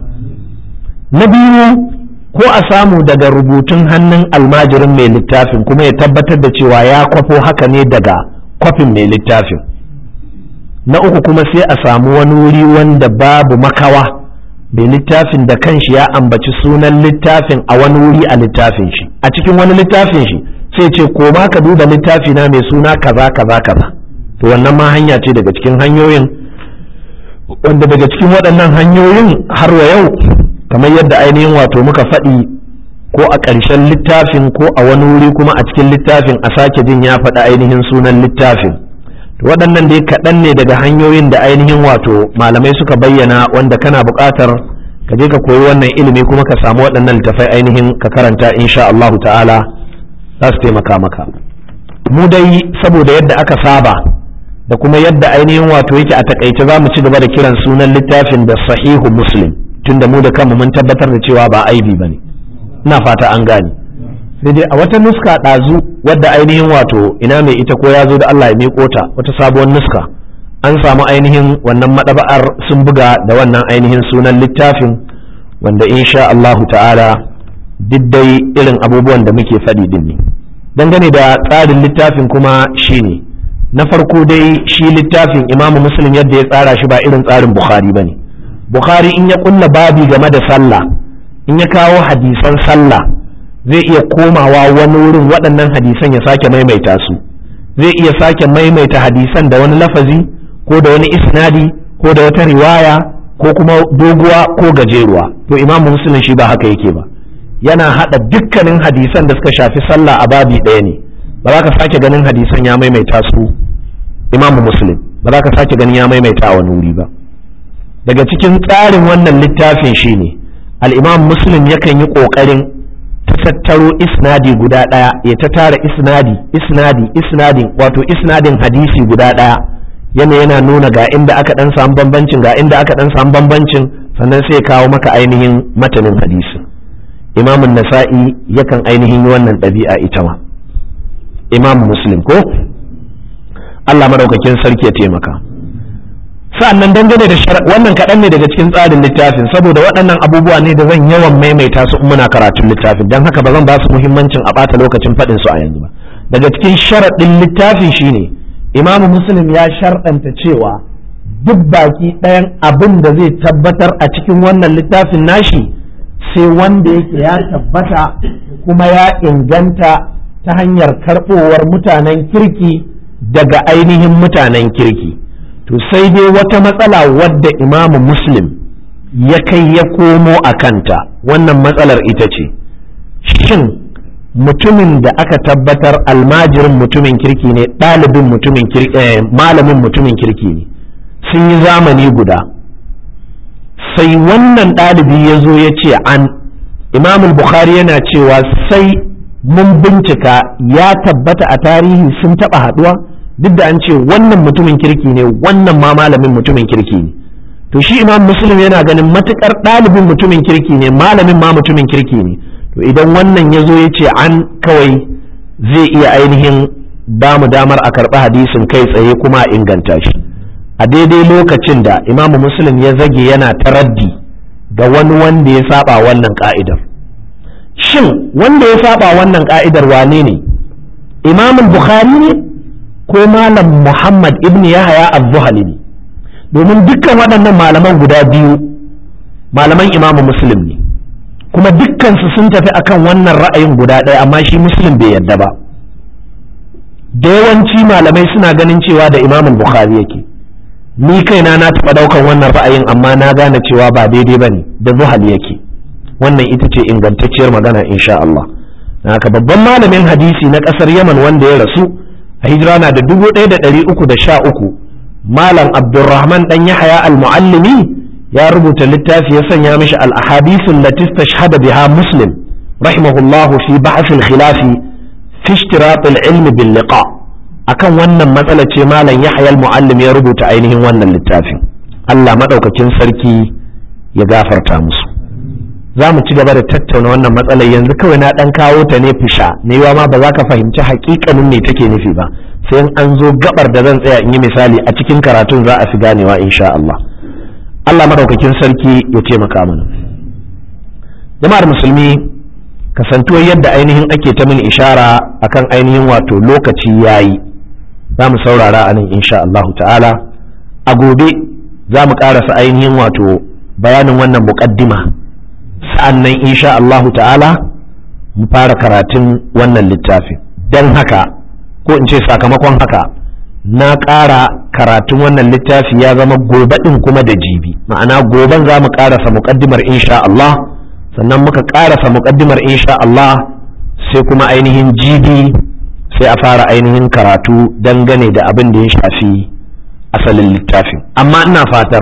na biyu ko a samu daga rubutun hannun almajirin mai littafin kuma ya tabbatar da cewa ya kwafo haka ne daga kwafin mai littafin na uku kuma sai a samu wani wuri wanda babu makawa mai littafin da kanshi ya ambaci sunan littafin a wani wuri a littafin shi a cikin wani littafin shi sai ce koma ka duba littafi na mai suna kaza kaza kaza to wannan ma hanya ce daga cikin hanyoyin wanda daga cikin waɗannan hanyoyin har wa yau kamar yadda ainihin wato muka faɗi ko a ƙarshen littafin ko a wani wuri kuma a cikin littafin a sake jin ya faɗi ainihin sunan littafin waɗannan dai kaɗan ne daga hanyoyin da ainihin wato malamai suka bayyana wanda kana buƙatar ka je ka koyi wannan ilimi kuma ka samu waɗannan littafai ainihin ka karanta insha Allahu ta'ala za su taimaka maka mu dai saboda yadda aka saba da kuma yadda ainihin wato yake a takaice za mu ci gaba da kiran sunan littafin da sahihu muslim tunda mu da kanmu mun tabbatar da cewa ba aibi ba ne ina fata an gane sai dai a wata nuska ɗazu wadda ainihin wato ina mai ita ko ya zo da Allah ya miƙo ta wata sabuwar nuska an samu ainihin wannan maɗaba'ar sun buga da wannan ainihin sunan littafin wanda insha Allah ta'ala duk dai irin abubuwan da muke faɗi din ne dangane da tsarin littafin kuma shine na farko dai shi littafin imamu muslim yadda ya tsara shi ba irin tsarin bukhari ba ne bukhari in ya kulla babi game da sallah in ya kawo hadisan sallah zai iya komawa wani wurin waɗannan hadisan ya sake maimaita su zai iya sake maimaita hadisan da wani lafazi ko da wani isnadi ko da wata riwaya ko kuma doguwa ko gajeruwa to imamu muslim shi ba haka yake ba yana haɗa dukkanin hadisan da suka shafi sallah a babi ɗaya ne ba za ka sake ganin hadisan ya maimaita su imamu muslim ba za ka sake ganin ya maimaita a wani wuri ba daga cikin tsarin wannan littafin shine al-imam muslim yakan yi ƙoƙarin ta tattaro isnadi guda ɗaya ya ta tara isnadi isnadi isnadin wato isnadin hadisi guda ɗaya yana yana nuna ga inda aka ɗan samu bambancin ga inda aka ɗan samu bambancin sannan sai kawo maka ainihin matanin hadisi imamun nasa'i yakan ainihin yi wannan ɗabi'a ita ma imam muslim ko Allah madaukakin sarki ya taimaka sa'annan dangane da wannan kaɗan ne daga cikin tsarin littafin saboda waɗannan abubuwa ne da zan yawan maimaita su in muna karatun littafin don haka ba zan ba su muhimmancin a ɓata lokacin faɗin su a yanzu ba daga cikin sharaɗin littafin shine imamu muslim ya sharɗanta cewa duk baki ɗayan abin da zai tabbatar a cikin wannan littafin nashi sai wanda yake ya tabbata kuma ya inganta ta hanyar karɓowar mutanen kirki daga ainihin mutanen kirki to sai dai wata matsala wadda imamu muslim ya kai ya komo a kanta wannan matsalar ita ce shin mutumin da aka tabbatar almajirin mutumin kirki ne ɗalibin mutumin kirki malamin mutumin kirki ne sun yi zamani guda sai wannan ɗalibi ya zo ya ce an imamul bukhari yana cewa sai mun bincika ya tabbata a tarihi sun taɓa haɗuwa duk da an ce wannan mutumin kirki ne wannan ma malamin mutumin kirki ne to shi imam muslim yana ganin matukar ɗalibin mutumin kirki ne malamin ma mutumin kirki ne to idan wannan ya zo ya ce an kawai zai iya ainihin ba mu damar a karɓi hadisin kai tsaye kuma a inganta shi a daidai lokacin da imamu muslim ya zage yana taraddi ga wani wanda ya saba wannan ka'idar shin wanda ya saba wannan ka'idar wane ne imamun bukhari ne ko malam muhammad ibn yahaya az-zuhali ne domin dukkan waɗannan malaman guda biyu malaman imamu muslim ne kuma dukkansu sun tafi akan wannan ra'ayin guda ɗaya amma shi muslim bai yadda ba da yawanci malamai suna ganin cewa da imamun bukhari yake ni kaina na taɓa ɗaukan wannan ra'ayin amma na gane cewa ba daidai ba ne da zuhal yake wannan ita ce ingantacciyar magana insha Allah haka babban malamin hadisi na ƙasar yaman wanda ya rasu a hijira na da dubu ɗaya da ɗari uku da sha uku malam abdulrahman ɗan yahaya al-mu'allimi ya rubuta littafi ya sanya mishi al-ahadisun latis tashhada biha muslim rahimahullahu fi ba'sil khilafi fi ishtirat al-ilmi bil liqa akan wannan matsala ce malam yahaya al-mu'allim ya rubuta ainihin wannan littafin Allah madaukakin sarki ya gafarta musu za mu ci gaba da tattauna wannan matsalar yanzu kawai na dan kawo ta ne fisha ne ma ba za ka fahimci hakikanin me take nufi ba sai in an zo gabar da zan tsaya in yi misali a cikin karatun za a fi ganewa insha Allah Allah madaukakin sarki ya taimaka mana jama'ar musulmi kasantuwar yadda ainihin ake ta min ishara akan ainihin wato lokaci yayi za mu saurara a nan insha Allah ta'ala a gobe za mu karasa ainihin wato bayanin wannan muqaddima sa'an nan insha Allahu ta'ala mu fara karatun wannan littafin don haka ko in ce sakamakon haka na ƙara karatun wannan littafi ya zama gobe ɗin kuma da jibi ma'ana goben za mu ƙarasa muƙaddimar insha Allah sannan muka ƙarasa muƙaddimar insha Allah sai kuma ainihin jibi sai a fara ainihin karatu dangane da abin da ya shafi asalin littafin amma ina fatar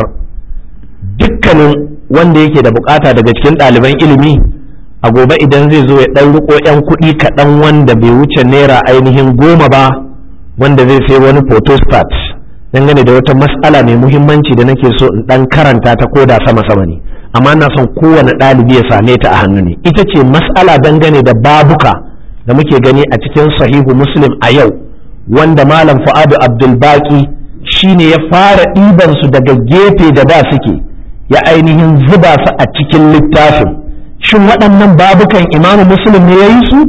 dukkanin wanda yake da bukata daga cikin ɗaliban ilimi a gobe idan zai zo ya ɗan riko 'yan kuɗi kaɗan wanda bai wuce naira ainihin goma ba wanda zai sai wani photostat dangane da wata mas'ala mai muhimmanci da nake so in ɗan karanta ta koda sama sama ne amma na son kowane ɗalibi ya same ta a hannu ne ita ce mas'ala dangane da babuka da muke gani a cikin sahihu muslim a yau wanda malam fu'adu abdulbaki shine ya fara ɗiban su daga gefe da da suke ya ainihin zuba su a cikin littafin shin waɗannan babukan imamu muslim ne ya yi su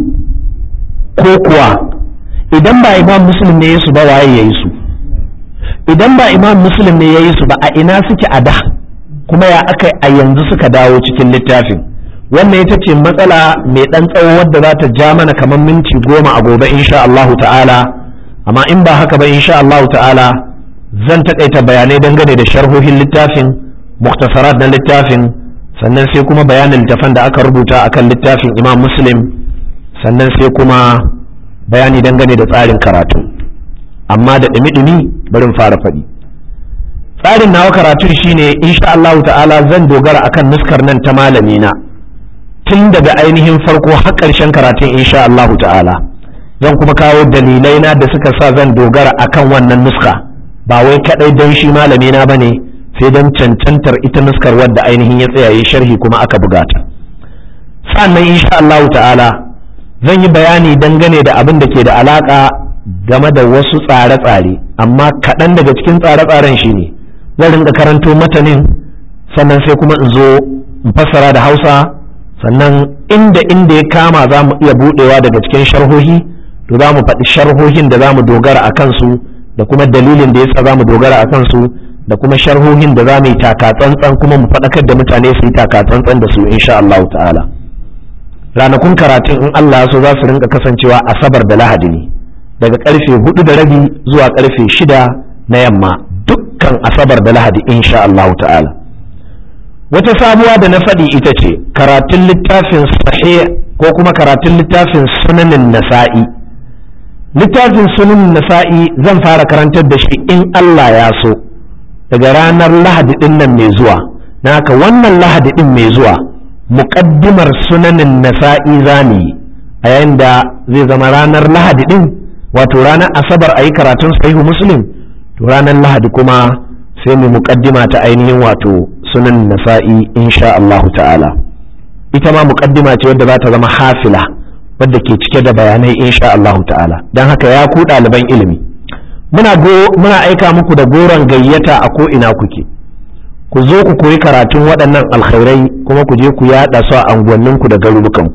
ko kuwa idan ba imam muslim ne ya su ba waye ya yi su idan ba imam muslim ne ya yi su ba a ina suke a da kuma ya aka a yanzu suka dawo cikin littafin wannan ita ce matsala mai ɗan tsawo wadda za ta ja mana kamar minti goma a gobe insha Allahu ta'ala amma in ba haka ba insha Allahu ta'ala zan taƙaita bayanai dangane da sharhohin littafin muktasarat na littafin sannan sai kuma bayanin littafan da aka rubuta akan littafin imam muslim sannan sai kuma bayani dangane da tsarin karatu amma da ɗumi-ɗumi barin fara faɗi tsarin nawa karatun shine insha Allah ta'ala zan dogara akan nuskar nan ta malamina tun daga ainihin farko har ƙarshen karatun insha Allah ta'ala zan kuma kawo dalilai na da suka sa zan dogara akan wannan nuska ba wai kaɗai don shi malamina ba ne sai don cancantar ita nuskar wadda ainihin ya tsaya sharhi kuma aka buga ta sannan insha Allah ta'ala zan yi bayani dangane da abin da ke da alaka game da wasu tsare-tsare amma kaɗan daga cikin tsare-tsaren shi ne zan rinka karanto matanin sannan sai kuma in zo in fassara da hausa sannan inda inda ya kama za mu iya buɗewa daga cikin sharhohi to za mu faɗi sharhohin da za mu dogara a kansu da kuma dalilin da yasa za mu dogara a kansu da kuma sharhohin da za mu yi takatsantsan kuma mu faɗakar da mutane su yi takatsantsan da su insha Allah ta'ala ranakun karatun in Allah ya so za su rinka kasancewa asabar da lahadi ne daga karfe hudu da rabi zuwa karfe shida na yamma dukkan asabar da lahadi insha Allah ta'ala wata sabuwa da na faɗi ita ce karatun littafin sahih ko kuma karatun littafin sunanin nasa'i littafin sunanin nasa'i zan fara karantar da shi in Allah ya so daga ranar lahadi din nan mai zuwa na haka wannan lahadi din mai zuwa muƙaddimar sunanin nasa'i zamu yi a yayin da zai zama ranar lahadi din wato ranar asabar a yi karatun sahihu muslim to ranar lahadi kuma sai mu muƙaddima ta ainihin wato sunan nasa'i insha Allahu ta'ala ita ma muƙaddima ce wadda za ta zama hafila wadda ke cike da bayanai insha Allahu ta'ala don haka ya ku ɗaliban ilimi muna muna aika muku da goron gayyata a ko ina kuke ku zo ku koyi karatun waɗannan alkhairai kuma ku je ku yaɗa su a unguwanninku da garurukanku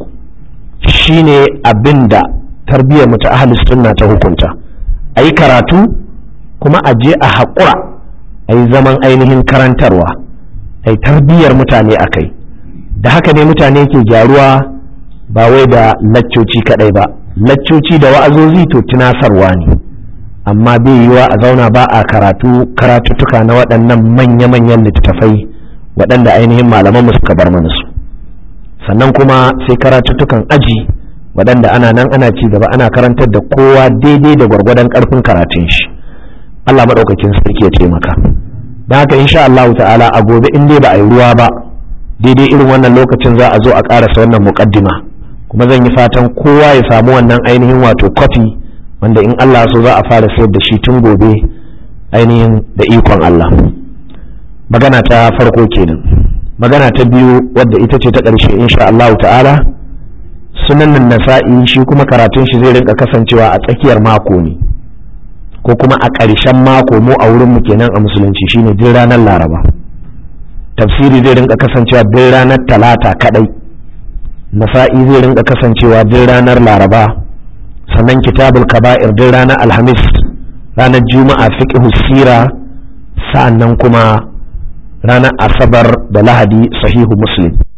shine abin da tarbiyyar mu ta ahlus sunna ta hukunta a yi karatu kuma a je a haƙura a yi zaman ainihin karantarwa a yi tarbiyyar mutane a kai da haka ne mutane ke gyaruwa ba wai da laccoci kaɗai ba laccoci da wa'azozi to tunasarwa ne amma bai yiwa a zauna ba a karatu karatuttuka na waɗannan manya-manyan littattafai waɗanda ainihin malamanmu suka bar mana su sannan kuma sai karatuttukan aji waɗanda ana nan ana ci gaba ana karantar da kowa daidai da gwargwadon ƙarfin karatun shi Allah maɗaukakin sarki ya taimaka don haka insha Allah ta'ala a gobe in dai ba a yi ruwa ba daidai irin wannan lokacin za a zo a ƙarasa wannan muƙaddima kuma zan yi fatan kowa ya samu wannan ainihin wato kwafi wanda in Allah so za a fara sayar da shi tun gobe ainihin da ikon Allah magana ta farko kenan magana ta biyu wadda ita ce ta ƙarshe insha Allah ta'ala sunan nasa'i shi kuma karatun shi zai rinka kasancewa a tsakiyar mako ne ko kuma a ƙarshen mako mu a wurin mu kenan a musulunci shine duk ranar laraba tafsiri zai rinka kasancewa duk ranar talata kadai nasa'i zai rinka kasancewa duk ranar laraba sannan kitabul kaba'ir duk ranar alhamis ranar juma'a fiqhu sira sa'annan kuma ranar asabar da lahadi sahihu muslim